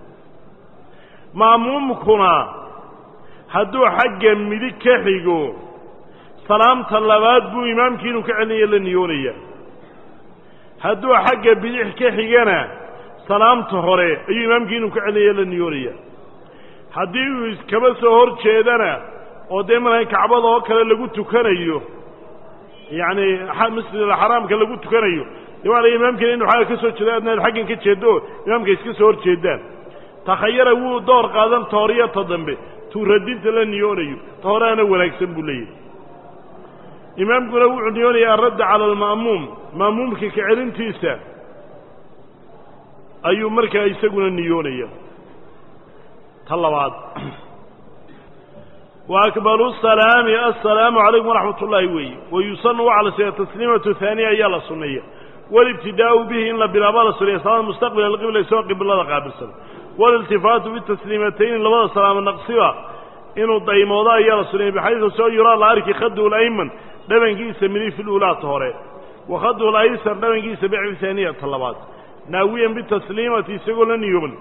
ma'muumkuna hadduu xagga midig ka xigo salaamta labaad buu imaamkii inuu ka celinaya la niyoonaya hadduu xagga bidix ka xigana salaamta hore ayuu imaamkii inuu ka celinaya la niyoonaya haddii uu iskaba soo hor jeedana oo dee marka kacbada oo kale lagu tukanayo yacni masjidalxaraamka lagu tukanayo dee waa la imaamkiina inu xagga ka soo jeedo adna ad xaggan ka jeeddo oo imaamka iska soo hor jeedaan takhayara wuu door qaadan ta hore iyo ta dambe tuu radinta la niyoonayo ta horeana wanaagsan buu leeyahay imaamkuna wuxuu niyoonayaa aradda cala alma'muum ma'muumka ka celintiisa ayuu markaa isaguna niyoonaya ta labaad wa akbaru salaami assalaamu calaykum waraxmat ullaahi weeye wa yusanu waxaa la suneeya tasliimatu haaniya ayaa la sunneeya walibtidaa'u bihi in la bilaaba la suneeya salaada mustaqbila alqibla isagoo qiblada qaabilsan waliltifaatu bitasliimatayni labada salaamo naqsiba inuu daymoodo ayaa la suneeyey baxaysu soo yuraa la arki khadu layman dhabankiisa midig fi luulaata hore wa khadu laysar dhabankiisa bixfi haaniyata labaad naawiyan bitasliimati isagoo la niyooban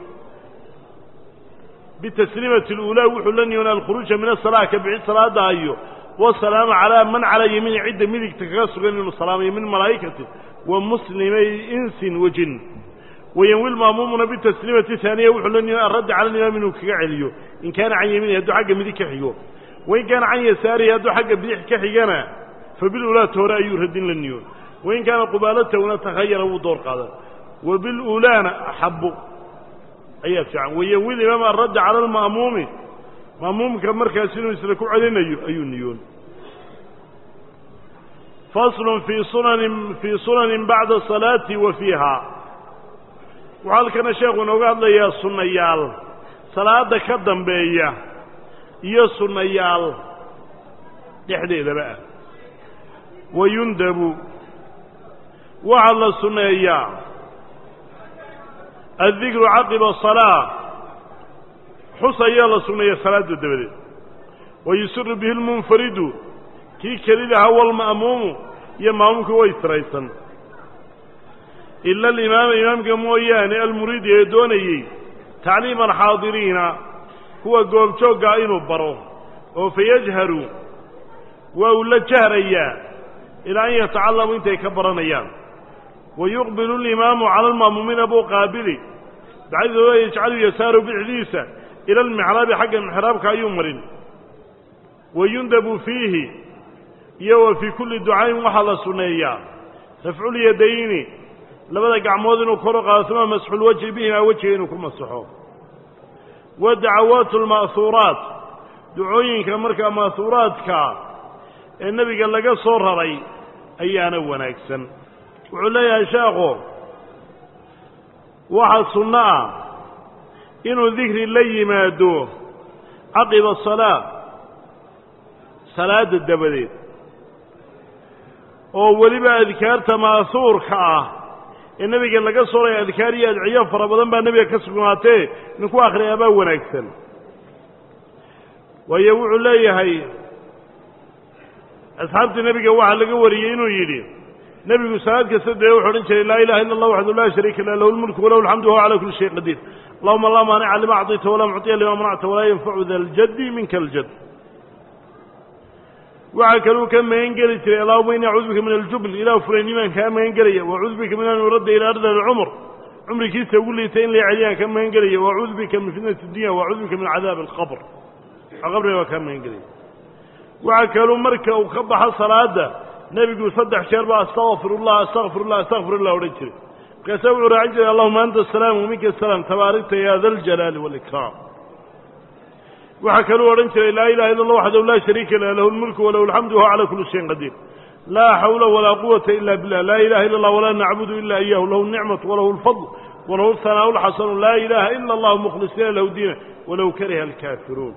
bitasliimati اluulaa wuxuu la niyoona alkhuruuja min asalaa ka bixid salaada ayo wasalaamu calaa man calaa yamiini cidda midigta kaga sugan inuu salaamayo min malaa'ikati wa muslimay insin wa jin wayanwi lma'muumuna bitasliimati haaniya wuxuu la niyoona aradda cala alimaam inuu kaga celiyo in kaana can yamiinihi hadduu xagga midig ka xigo wain kaana can yasaarihi hadduu xagga bidix ka xigana fabiluulaata hore ayuu radin la niyoon wain kaana qubaalatahuna takhayara wuu door qaadan wa biluulaana axabu ayaa fiican wayanwi limaam aradda cala alma'muumi ma'muumka markaas inuu isla ku celinayo ayuu niyoon faslun fii sunanin fii sunanin bacda salaati wa fiiha wuxuu halkana sheekhu inooga hadlayaa sunnayaal salaada ka dambeeya iyo sunnayaal dhexdeedaba ah wayundabu waxaa la sunneeyaa addikru caqiba salaa xus ayaa la sunneeya salaada dabadeed wayusiru bihi lmunfaridu kii kelidaha walma'muumu iyo maamuumka way tiraysan ila alimaama imaamka mooyaane almuriidi ee doonayey tacliima alxaadiriina kuwa goobjooggaa inuu baro oo fayajharu waa uu la jahrayaa ilaa an yatacallamu intay ka baranayaan wayuqbilu alimaamu cala alma'muumiina buu qaabili bacdidooda yajcalu yasaaru bixdiisa ila almixraabi xagga mixraabka ayuu marin wayundabu fiihi iyo wa fii kulli ducaayin waxaa la sunneeyaa rafculyadayni labada gacmood inuu kor u qaado uma masxulwajhi bihimaa wejiga inuu ku masaxo wa dacawaatu alma'huuraat ducooyinka markaa ma'huuraadka ee nebiga laga soo raray ayaana wanaagsan wuxuu leeyahay sheekhu waxaa sunno ah inuu dikri la yimaado caqiba asalaa salaadda dabadeed oo weliba adkaarta ma'suurka ah ee nebiga laga sooraya adkaar iyo adciyo fara badan baa nebiga ka sugnaatee ninku akhriyaabaa wanaagsan waayo wuxuu leeyahay asxaabtii nebiga waxaa laga wariyey inuu yidhi nebigu salaad kasta dee wuxu odhan jiray laa ilaha illa allah waxdu laa shariika lah lahu lmulku walahu alxamdu wahuwa cala kulli shayin qadiir allahuma laa maanica lima acطayta walaa mucطiya lima manacta walaa yanfacu da ljaddi minka aljad waxaa kaluu ka magan geli jiray allahuma ini acuudu bika min aljubn ilah fulaynnimaan kaa magan gelaya waacuudu bika min an yuradda ila ardal alcumr cumrigiisa ugu liitay in la celiyaan kaa magan gelaya waacuudu bika min fitnati dunya waacuudu bika min cadaabi alqabr qabriga waa kaa magan gelaya waxaa kaluu marka uu ka baxo salaada nebigu saddex jeer baa astaqfirullah astaqfirullah astaqfirullah odhan jiray markaasaa wuxuu raacin jiray allahuma anta asalaam waminka asalaam tabaarikta ya da ljalaali wاlikraam waxaa kaluu odhan jiray laa ilaha illa allah waxdahu laa shariika lah lahu lmulku walahu alxamdu wahuwa cala kuli shayin qadiir laa xawla walaa quwata ila billah laa ilaha illa allah walaa nacbudu ila iyahu lahu nicmatu walahu lfadl walahu lhanaau lxasanu laa ilaha ila allah mukhlisiina lahu diina walow kariha alkaafiruun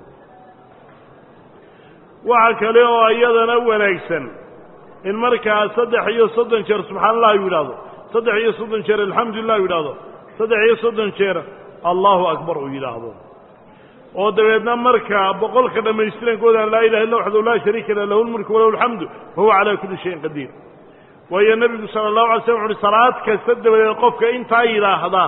waxa kale oo iyadana wanaagsan in markaa saddex iyo soddon jeer subxaana allah u yidhahdo saddex iyo soddon jeer alxamdulilah u yidhahdo saddex iyo soddon jeer allahu akbar uu yidhaahdo oo dabeedna markaa boqolka dhammaystirankoodaan laa ilaha illa waxdahu laa shariika lah lahu lmulku walahu alxamdu wahuwa calaa kulli shayin qadiir waayo nebigu sala allahu alay slam wuxu uhi salaad kasta dabadeed qofka intaa yidhaahda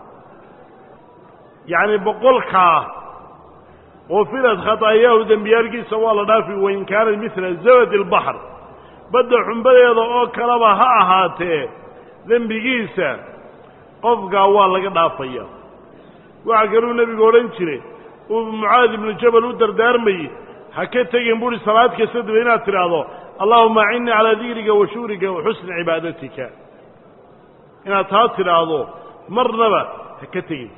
yacni boqolkaa qufirad khataayahu dembiyaalkiisa waa la dhaafi wain kaanat midla zabadi albaxr badda xumbadeeda oo kaleba ha ahaatee dembigiisa qofkaa waa laga dhaafaya waxaa kaluu nebigu odhan jiray uu mucaad ibnu jabal u dardaarmayey ha ka tegin buuhi salaad kasta daba inaad tidhaahdo allahuma acinnii calaa dikriga wa shukrika wa xusni cibaadatika inaad taa tidhaahdo marnaba ha ka tegin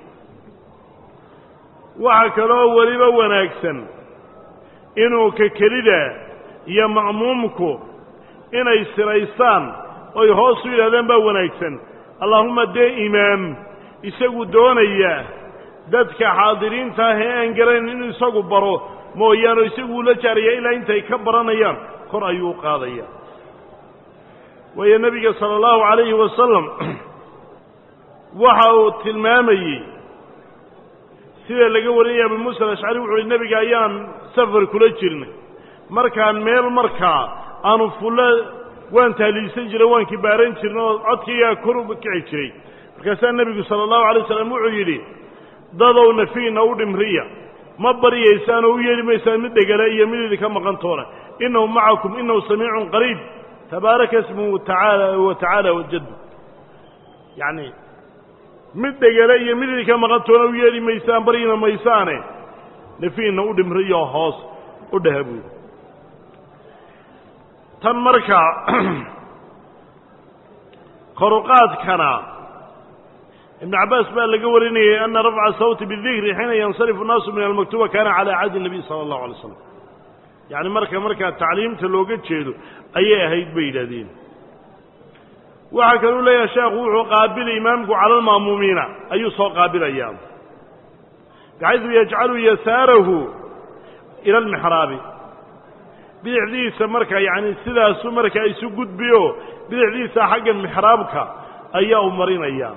waxaa kaloo weliba wanaagsan inuu ka kelida iyo ma'muumku inay siraystaan oy hoos u yidhahdaan baa wanaagsan allaahuma dee imaam isagu doonaya dadka xaadiriinta ah ee aan garanayn inuu isagu baro mooyaane isagu ula jaaraya ilaa intay ka baranayaan kor ayuu u qaadaya waayo nebiga sala allahu calayhi wasalam waxa uu tilmaamayey sida laga warinaya abu muusa alashcari wuxu uhi nebiga ayaan safar kula jirnay markaan meel markaa aanu fullo waan tahliilsan jiray waan kibaaran jirnay oo codkaygaa kor u kici jiray markaasaa nebigu sala allahu alay waslam wuxuu yidhi dadow nafiina u dhimriya ma baryaysaan oo u yeeli maysaan mid dhegala iyo mid idinka maqantoona innahu macakum inahu samiicun qariib tabaaraka ismuhu tacaala wa tacaala wajaddu yacni mid dhegale iyo mid idinka maqantoona u yeeli maysaan baryina maysaane nafiina u dhimriyo hoos u dhaha buudi tan markaa koruqaadkana ibnu cabbaas baa laga warinayay ana rafca sawti bidikri xiina yansarifu الnaasu min almaktuba kana calى cahdi الnabiy salى اllahu alay slam yacni marka markaa tacliimta looga jeedo ayay ahayd bay yidhahdeen waxaa kaluu leeyahay sheekhu wuxuu qaabilay imaamku cala alma'muumiina ayuu soo qaabilayaa baxaydu yajcalu yasaarahu ila almixraabi bidixdiisa marka yacni sidaasu markaa isu gudbiyo bidixdiisa xagga mixraabka ayaa u marinayaa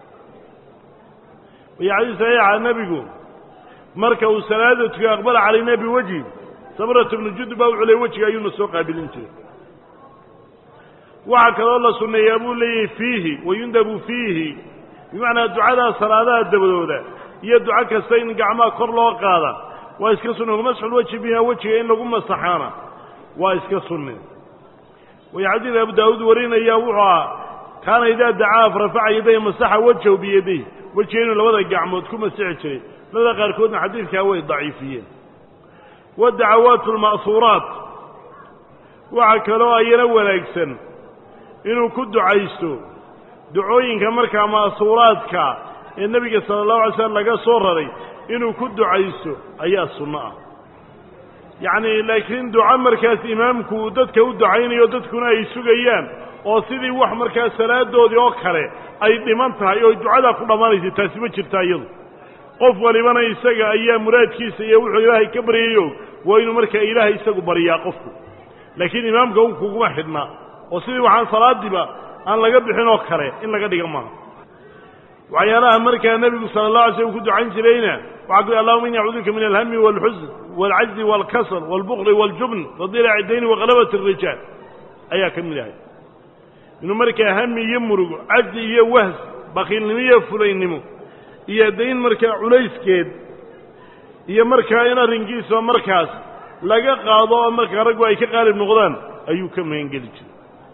waya xadiis saxiixa nebigu marka uu salaada tukiyo aqbala calayna biwejhi samrat bnu jud baa wuxuu ley wejiga ayuuna soo qaabilin jiray waxaa kaloo la sunneeyaa buu leeyahay fiihi wayundabu fiihi bimacnaa ducadaa salaadaha dabadooda iyo duco kasta in gacmaha kor loo qaada waa iska sunne wamasxul wejhi biha wejiga in lagu masaxaana waa iska sunne waya xadiid abu daawuud warinaya wuxuu ah kaana idaa dacaaf rafaca yaday masaxa wajhahu biyaday wejiga inuu labada gacmood ku masixi jiray labada qaarkoodna xadiidkaa way daciifiyeen wadacawaatu alma'huuraat waxaa kaloo ayana wanaagsan inuu ku ducaysto ducooyinka markaa ma'suuraadka ee nebiga sala allahu alay slam laga soo raray inuu ku ducaysto ayaa sunno ah yacni laakiin duco markaas imaamku uu dadka u ducaynayo dadkuna ay sugayaan oo sidii wax markaas salaadoodii oo kale ay dhiman tahay oo ducadaa ku dhammaanaysa taasi ma jirta iyadu qof walibana isaga ayaa muraadkiisa iyo wuxuu ilaahay ka baryayo waa inuu markaa ilaahay isagu baryaa qofku laakiin imaamka un kuguma xidhnaa oo sidii waxaan salaadiiba aan laga bixin oo kale in laga dhiga maaha waxyaalaha markaa nebigu sala allah alay slm ku ducayn jirayna waxaa ku allahuma ini acuuduka min alhami waalxusn waalcajzi waalkasal waalbukli waaljubn wadilaci dayni waqalabat arijaal ayaa ka mid ahay inuu markaa hami iyo murugo cajzi iyo wahs bakiilnimo iyo fulaynimo iyo dayn markaa culayskeed iyo markaa in arrinkiisa markaas laga qaado oo markaa raggu ay ka qaalib noqdaan ayuu ka magangeli jiray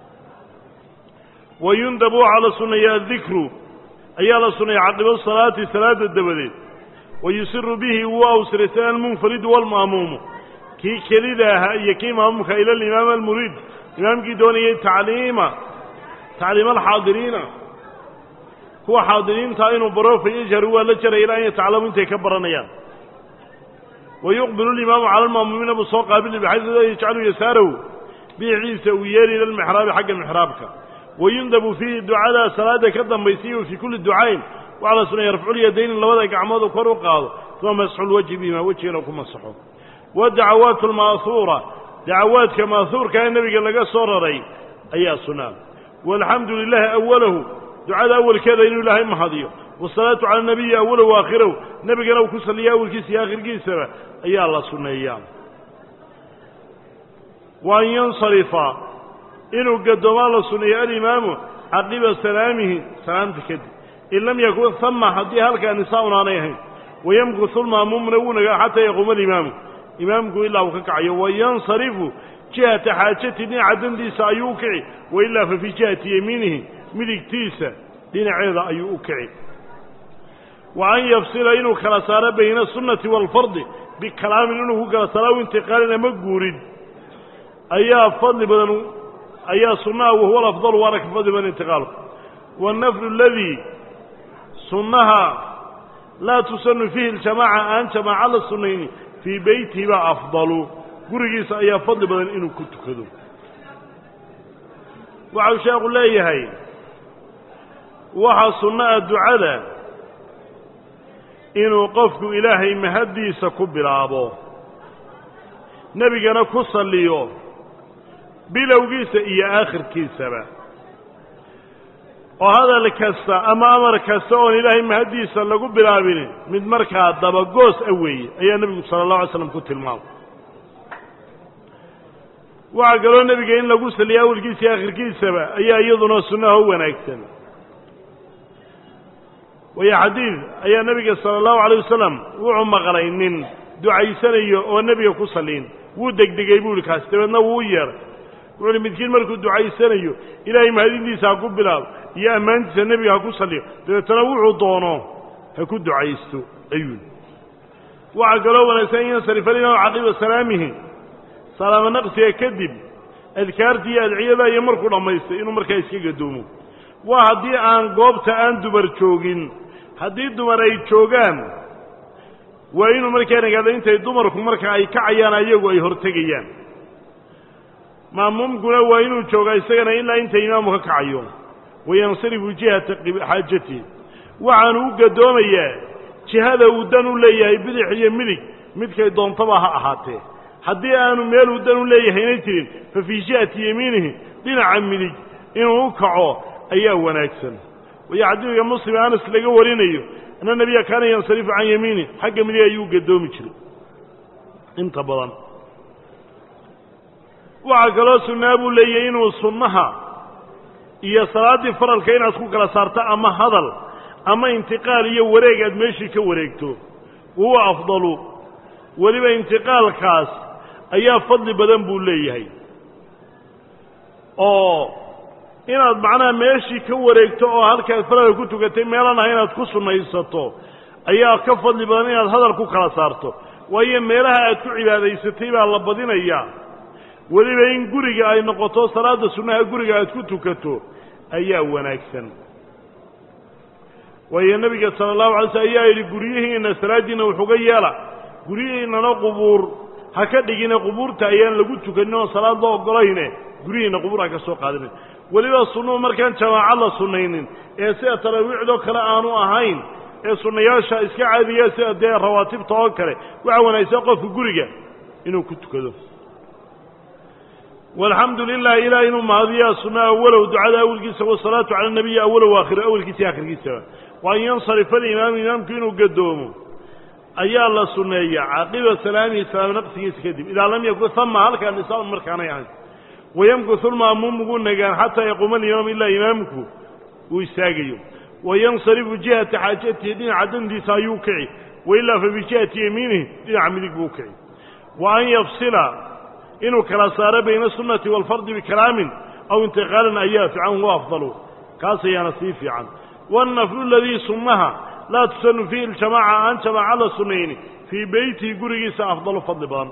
wa yundabu waxaa la sunnayaa dikru ayaa la sunnaya caqibo salaati salaada dabadeed wa yusiru bihi wuu awsiraysan almunfaridu waalma'muumu kii kelida ahaa iyo kii maamumka ila alimaam almuriid imaamkii doonayay tacliima tacliima alxaadiriina kuwa xaadiriintaa inuu baro fa yajharu waa la jaraya ilaa an yataclamu intay ka baranayaan wa yuqbilu alimaamu cala alma'muumiina buu soo qaabili baxaysu laa yajcalu yasaarahu biiciisa uu yeeli ila almixraabi xagga mixraabka wa yundabu fiihi ducadaa salaada ka dambaysiiyo fii kulli ducayn waxaa la sunaya rafculyadayni labada gacmoodu kor u qaado uma masxulwajhi bihima wejigana ku masaxo wadacawaatu alma'huura dacawaadka ma'huurka ee nebiga laga soo raray ayaa sunnaa walxamdu lilahi awalahu ducada awalkeeda inuu ilaahay mahadiyo wasalaatu cala nabiyi awalahu waakhirahu nebigana uu ku salliya awalkiisa iyo aakhirkiisaba ayaa la sunneeyaa wa an yansarifa inuu gadoomaa la sunneeyo alimaamu caqiba salaamihi salaamta kadib in lam yakun hama haddii halkaa nisaa-un aanay ahayn wayamkusu lma'muumuna wuu nagaa xataa yaquuma alimaamu imaamku ilaa uu ka kacayo wayansarifu jihata xaajati dhinaca dandiisa ayuu u kici wailaa fa fii jihati yemiinihi midigtiisa dhinaceeda ayuu u kici wa an yafsila inuu kala saaro bayna asunnati waalfardi bikalaamin inuu ku kala saaro aw intiqaalin ama guurid ayaa fadli badan ayaa sunnaha wahuwa alafdalu waana ka fadli badan intiqaalku waannaflu aladii sunnaha laa tusanu fiihi aljamaaca aan jamaaca la sunnayni fii beytihi baa afdalu gurigiisa ayaa fadli badan inuu ku tukado waxau sheekhu leeyahay waxaa sunnaha ducada inuu qofku ilaahay mahaddiisa ku bilaabo nebigana ku salliyo bilowgiisa iyo aakhirkiisaba oo hadal kasta ama amar kasta oon ilaahay mahaddiisa lagu bilaabin mid markaa dabagoos a weeye ayaa nebigu sala allahu alay slam ku tilmaamay waxaa kaloo nebiga in lagu saliya awalkiisa iyo aakhirkiisaba ayaa iyaduna sunnaha u wanaagsan waayo xadiid ayaa nebiga sala allahu alayh wasalam wuxuu maqlay nin ducaysanayo oo nebiga ku saliin wuu degdegay buu ihi kaas dabeedna wuu u yeedhay wuxu uhi midkiin markuu ducaysanayo ilaahay mahadintiisa ha ku bilaabo iyo ammaantiisa nebiga ha ku saliyo dabeetana wuxuu doono ha ku ducaysto ayuu waxaa kaloo wanaagsan in yansarifa alimaam caqiba salaamihi salaamo naqsiga kadib adkaartii iyo adciyada iyo markuu dhammaystay inuu markaa iska gadoomo waa haddii aan goobta aan dumar joogin haddii dumar ay joogaan waa inuu markaa nagaado intay dumarku marka ay kacayaan ayagu ay hortegayaan maamuumkuna waa inuu joogaa isagana ilaa inta imaamu ka kacayo wayansarifu jihata xaajatihi waxaanu u gadoomayaa jihada uu dan u leeyahay bidix iyo midig midkay doontaba ha ahaatee haddii aanu meel uu dan u leeyahayna jirin fa fii jihati yemiinihi dhinaca midig inuu u kaco ayaa wanaagsan wayo xadiidka muslim anas laga warinayo anna nebiya kaana yansarifu can yamiini xagga midig ayuu gadoomi jiray inta badan waxaa kaloo sunnaa buu leeyahay inuu sunnaha iyo salaaddii faralka inaad ku kala saarto ama hadal ama intiqaal iyo wareeg aad meeshii ka wareegto wahuwa afdalu weliba intiqaalkaas ayaa fadli badan buu leeyahay oo inaad macnaha meeshii ka wareegto oo halkaad faralka ku tukatay meelan ah inaad ku sunnaysato ayaa ka fadli badan inaad hadal ku kala saarto waayo meelaha aad ku cibaadaysatay baa la badinayaa weliba in guriga ay noqoto salaadda sunnaha guriga aad ku tukato ayaa wanaagsan waayo nebiga sala allahu alay slm ayaa yidhi guryihiinna salaaddiinna wuxuga yeela guryihiinnana qubuur ha ka dhigine qubuurta ayaan lagu tukanin oon salaad loo ogolayne guryihiinna qubuur ha ka soo qaadanin weliba sunnuhu markaan jamaaco la sunnaynin ee sida taraawiicdoo kale aanu ahayn ee sunnayaasha iska caadiya sida dee rawaatibta oo kale waxaa wanaagsan qofka guriga inuu ku tukado walxamdu lilah ilah inuu mahadiyaa sunna awalow ducada awelkiisa wasalaatu cala nabiyi awalow aakhiro awelkiisa iyo akhirkiisaba wa an yansarifa alimaamu imaamku inuu gadoomo ayaa la sunneeya caqiba salaamihi salaam naqsigiisa kadib idaa lam yakun hama halkaa nisaaun markaanay ahayn wayamkusu lma'muum ugu nagaan xataa yaquuma alimaam ilaa imaamku uu istaagayo wayansarifu jihata xaajatihi dhinaca dandiisa ayuu kici wailaa fa bijihati yamiinihi dhinaca midig buu kici wa an yafsila inuu kala saaro bayna asunati waalfardi bikalaamin aw intiqaalin ayaa fiican huwa afdalu kaas ayaana sii fiican wannaflu aladii sunnaha laa tusanu fiihi ljamaaca aan jamaaca la sunnayni fii beytihi gurigiisa afdalu fadli badan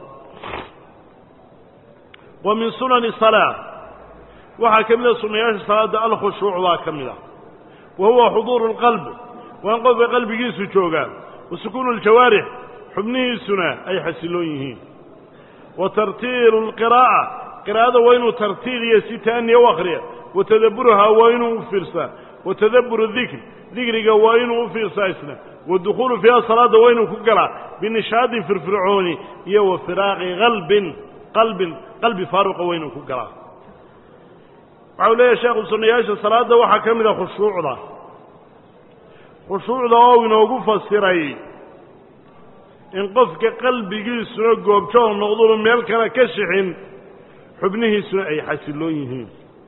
wa min sunani salaa waxaa ka mid a sunnayaasha salaadda alkhushuuc baa ka mid ah wa huwa xuduuru lqalb waa in qofka qalbigiisu joogaa wa sukuunu aljawaarix xubnihiisuna ay xasiloon yihiin wa tartiilu lqiraa'a qiraa'ada waa inuu tartiil iyo si taaniya u akhriya wa tadabburuhaa waa inuu u fiirsaa wa tadabburu dikr dikriga waa inuu u fiirsaa isna wa dukhuulu fiiha salaadda waa inuu ku galaa binishaadin firfircooni iyo wa firaaqi qalbin qalbin qalbi faaruqa waa inuu ku galaa waxau leeyahay sheekhu sunnayaasha salaadda waxaa ka mid a khushuucda khushuucda oo inoogu fasiray in qofka qalbigiisuna goobjoog noqdunu meel kale ka shixin xubnihiisuna ay xasiloon yihiin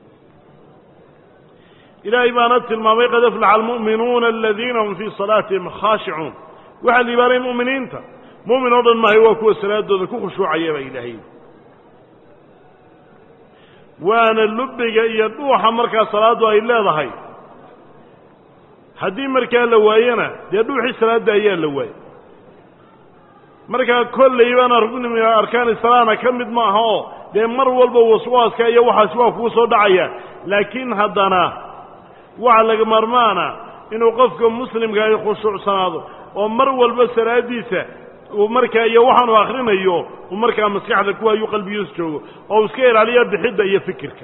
ilaahay baana tilmaamay qad aflaxa almu'minuuna aladiina hum fii salaatihim khaashicuun waxaa liibaanay mu'miniinta mu'min oo dhan maahay waa kuwa salaadooda ku khushuucaya baa ilaahay waana lubbiga iyo dhuuxa markaa salaaddu ay leedahay haddii markaa la waayana dee dhuuxii salaadda ayaa la waayey markaa kolleybana rugni min arkaani salaana ka mid maaha oo dee mar walba waswaaska iyo waxaasi waa kugu soo dhacaya laakiin haddana waxa laga maarmaana inuu qofka muslimka ay khushuucsanaado oo mar walba salaaddiisa uu markaa iyo waxaanu akhrinayo uu markaa maskaxda ku hayuu qalbigiisu joogo oo uu iska ilaaliyo bixidda iyo fikirka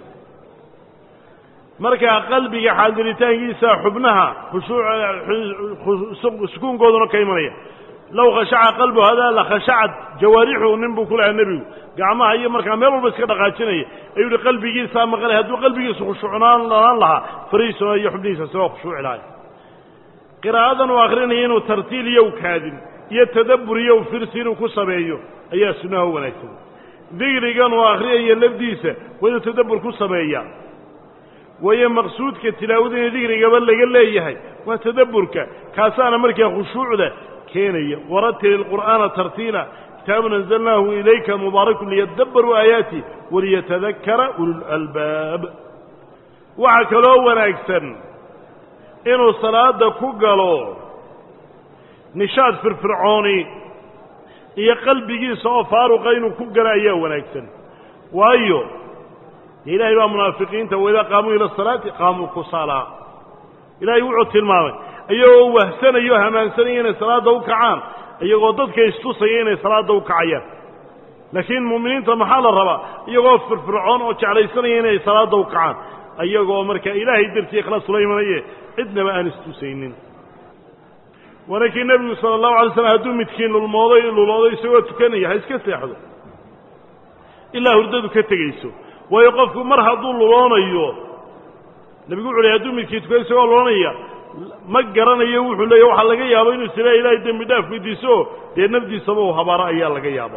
markaa qalbiga xaadiritaankiisa xubnaha khushuuc sukuunkooduna ka imanaya low khashaca qalbu hadaa la khashacad jawaarixu nin buu ku lahaa nebigu gacmaha iyo markaa meel walba iska dhaqaajinaya ayuu yihi qalbigiisaa maqlay hadduu qalbigiisu khushuucnaan lanaan lahaa fariisuna iyo xubnihiisa isagoo khushuuci lahay qiraa'adan uu akrinaya inuu tartiil iyo u kaadin iyo tadabbur iyo u firsi inuu ku sameeyo ayaa sunnaha u wanaagsan dikrigan uu akhriyayo lafdiisa waa inuu tadabbur ku sameeyaa waayo maqsuudka tilaawada in dikrigaba laga leeyahay waa tadabburka kaasaana markaa khushuucda keenaya waratil ilqur'aana tartiila kitaabun anzalnaahu ilayka mubaarakun liyadabbaruu aayaati waliyatadakara ululalbaab waxaa kaloo wanaagsan inuu salaada ku galo nishaad firfircooni iyo qalbigiisa oo faaruqa inuu ku galo ayaa wanaagsan waayo dee ilaahay baa munaafiqiinta waidaa qaamuu ila asalaati qaamuu kusaalaa ilaahay wuxuu tilmaamay iyagoo wahsanayo hamaansanaya inay salaadda u kacaan iyagoo dadka istusaya inay salaadda u kacayaan laakiin mu'miniinta maxaa la rabaa iyagoo firfircoon oo jeclaysanaya inay salaadda u kacaan iyagoo markaa ilaahay dartii ikhlaas ula imanaye cidnaba aan istusaynin waana kii nebigu sala allahu alay slam hadduu midkiin lulmooday luloodo isagoo tukanaya ha iska seexdo ilaa hurdadu ka tegayso waayo qofku mar hadduu luloonayo nebigu wuxu ley hadduu midkii tukado isagoo luloonaya ma garanayo wuxuu leeya waxaa laga yaaba inuu isila ilaahay dembi dhaaf weydiiso dee nafdiisaba uu habaaro ayaa laga yaaba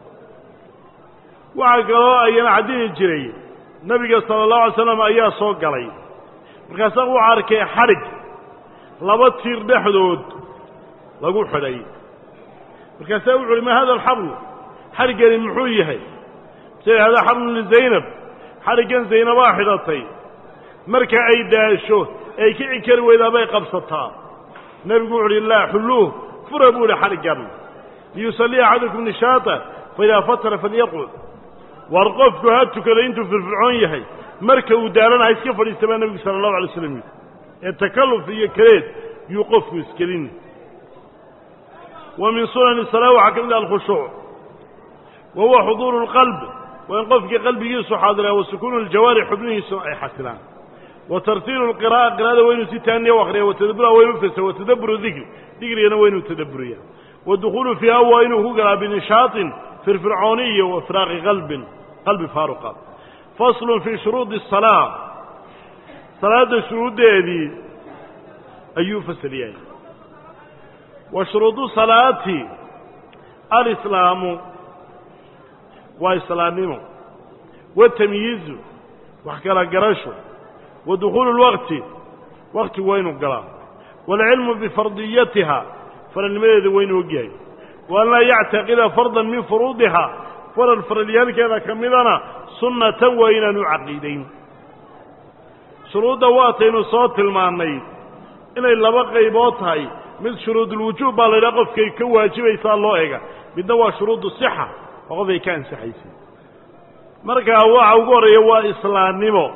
waxaa kaloo ayana cadini jiray nebiga sala allahu alay slam ayaa soo galay markaasaa wuxuu arkay xadhig laba tiir dhexdood lagu xidhay markaasaa wuxu uhi ma hada alxablu xadhiggani muxuu yahay se hada xablun lizaynab xadhiggan zaynabaa xidhatay marka ay daasho ay kici kari weydaa bay qabsataa nebigu wuxu uhi laa xulluuh fura buu ihi xadhiggan liyusalliya axadukum nishaata faidaa fatara falyaqcud war qofku ha tukado intuu firfircoon yahay marka uu daalana ha iska fadhiista baa nebigu sala allahu alay slam yidhi ee takalluf iyo kaleed yuu qofku iskelin wa min sunani salaa waxaa ka mid ah alkhushuuc wa huwa xuduuru lqalb waa in qofkii qalbigiisu xaadiraa wa sukuunu ljawaari xubnihiisuna ay xasilaan wa tartiilu lqira'a qira'ada waa inuu si taaniya u akriya watadabura waa inuu fesa watadaburu dikri dikrigana waa inuu tadabburiya wadukhulu fiiha waa inuu ku galaa binishaaطin firfircooniya wa firaaqi qalbin qalbi faaruqa faslun fii shuruudi الsalaa salaadda shuruuddeedii ayuu fasal yahay wa shuruudu salaati alislaamu waa islaamnimo watamyiizu wax kala garasho wa dukhuulu اlwaqti waqti waa inuu galaa waalcilmu bifardiyatiha faralnimadeeda waa inuu ogyahay wa an laa yactaqida fardan min furuudiha faral faralyaalkeeda ka midana sunnatan waa inaanu caqiidayn shuruudda waataynu soo tilmaannay inay laba qaybood tahay mid shuruudulwujuub baa la yidhaha qofkay ka waajibaysaa loo ega midna waa shuruudu sixa oo qofay ka ansaxaysay markaa waxa ugu horreeya waa islaamnimo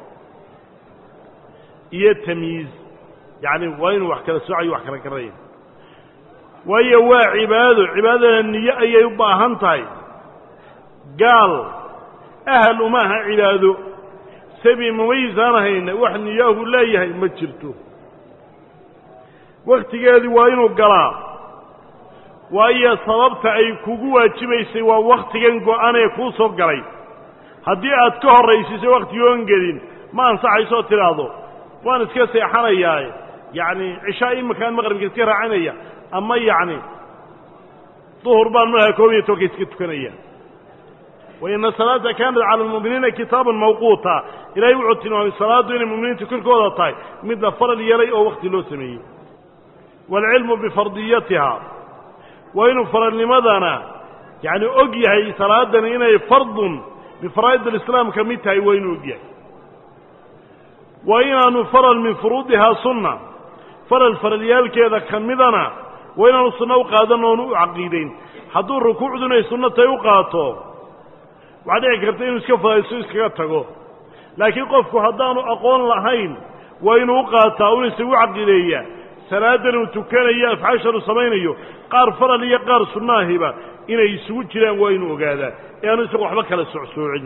iyo tamyiiz yacni waa inuu wax kala soocayo wax kala garanaya waayo waa cibaado cibaadadana niyo ayay u baahan tahay gaal ahal uma aha cibaado sabi mumayisaan ahayna wax niyaahu leeyahay ma jirto wakhtigeedii waa inuu galaa waayo sababta ay kugu waajibaysay waa wakhtigan go-an ee kuu soo galay haddii aad ka horraysiso wakhtigoon gelin ma ansaxaysoo tidhaahdo waan iska seexanayaa yacni cishaa iminkaan maqribka iska raacinaya ama yacni duhur baan markaa koob iyo tobanka iska tukanaya wa ina salaata kaanat cala almu'miniina kitaaban mawquuta ilaahay wuxuu tilmaamay salaaddu inay mu'miniinta korkooda tahay mid la faral yeelay oo wakhti loo sameeyey waalcilmu bifardiyatiha waa inuu faralnimadana yacni og yahay salaadani inay fardun bifaraa'id alislaam ka mid tahay waa inuu og yahay waa inaanu faral min furuudihaa sunna faral faralyaalkeeda ka midana waa inaanu sunno u qaadan oonu u caqiidayn hadduu rukuucdu inay sunno tahay u qaato waxaa dhici karta inuu iska fadayso iskaga tago laakiin qofku haddaanu aqoon lahayn waa inuu u qaataa una isagu caqiideeya salaadan uu tukanayo afcaashan uu samaynayo qaar faral iyo qaar sunnaahiba inay isugu jiraan waa inuu ogaadaa ee aanu isagu waxba kala socsoocin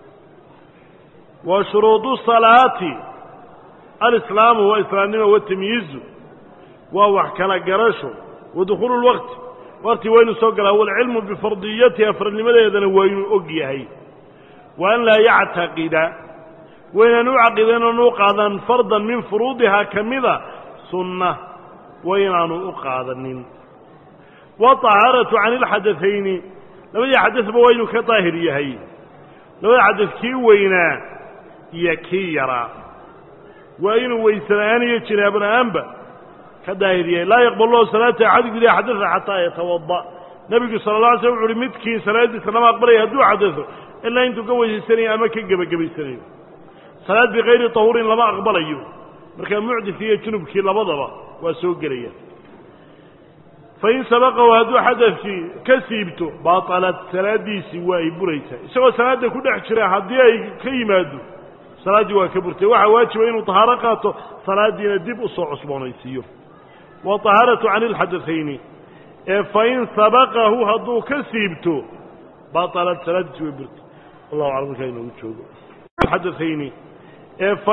wa shuruudu salaati alislaamu waa islaamnimo watamyiizu waa wax kala garasho wa dukhuulu lwaqti waqti waa inuu soo galaa waalcilmu bifardiyatiha faralnimadeedana waa inuu og yahay wa an laa yactaqida waynaan u caqiidan oonu u qaadan fardan min furuudihaa ka mida sunna waynaanu u qaadanin waaطahaaratu can ilxadaثayni labadii xadasba waa inuu ka daahir yahay labada xadas kii weynaa iyo kii yaraa waa inuu weysela'aan iyo jinaabala-aanba ka daahir yahay laa yaqbal lahu salaata axad guda xadasa xataa yatawada nebigu sala la alay slam wuxu uhi midkii salaaddiisa lama aqbalaya hadduu xadaso ilaa intuu ka weysaysanayo ama ka gebagabaysanayo salaad bikayri tahuurin lama aqbalayo markaa mucdis iyo junubkii labadaba waa soo gelaya fain sabaqahu hadduu xadafkii ka siibto baaطalat salaaddiisii waa ay buraysaa isagoo salaadda ku dhex jira haddii ay ka yimaado salaaddii waa ka burtay waxaa waajiba inuu طahaaro qaato salaaddiina dib u soo cusboonaysiiyo waطahaaratu can ilxadaثayni ee fain sabaqahu hadduu ka siibto baaطalat salaaddiisi way burtay wallahu aclam markaa inoogu joogo xadaثayni ee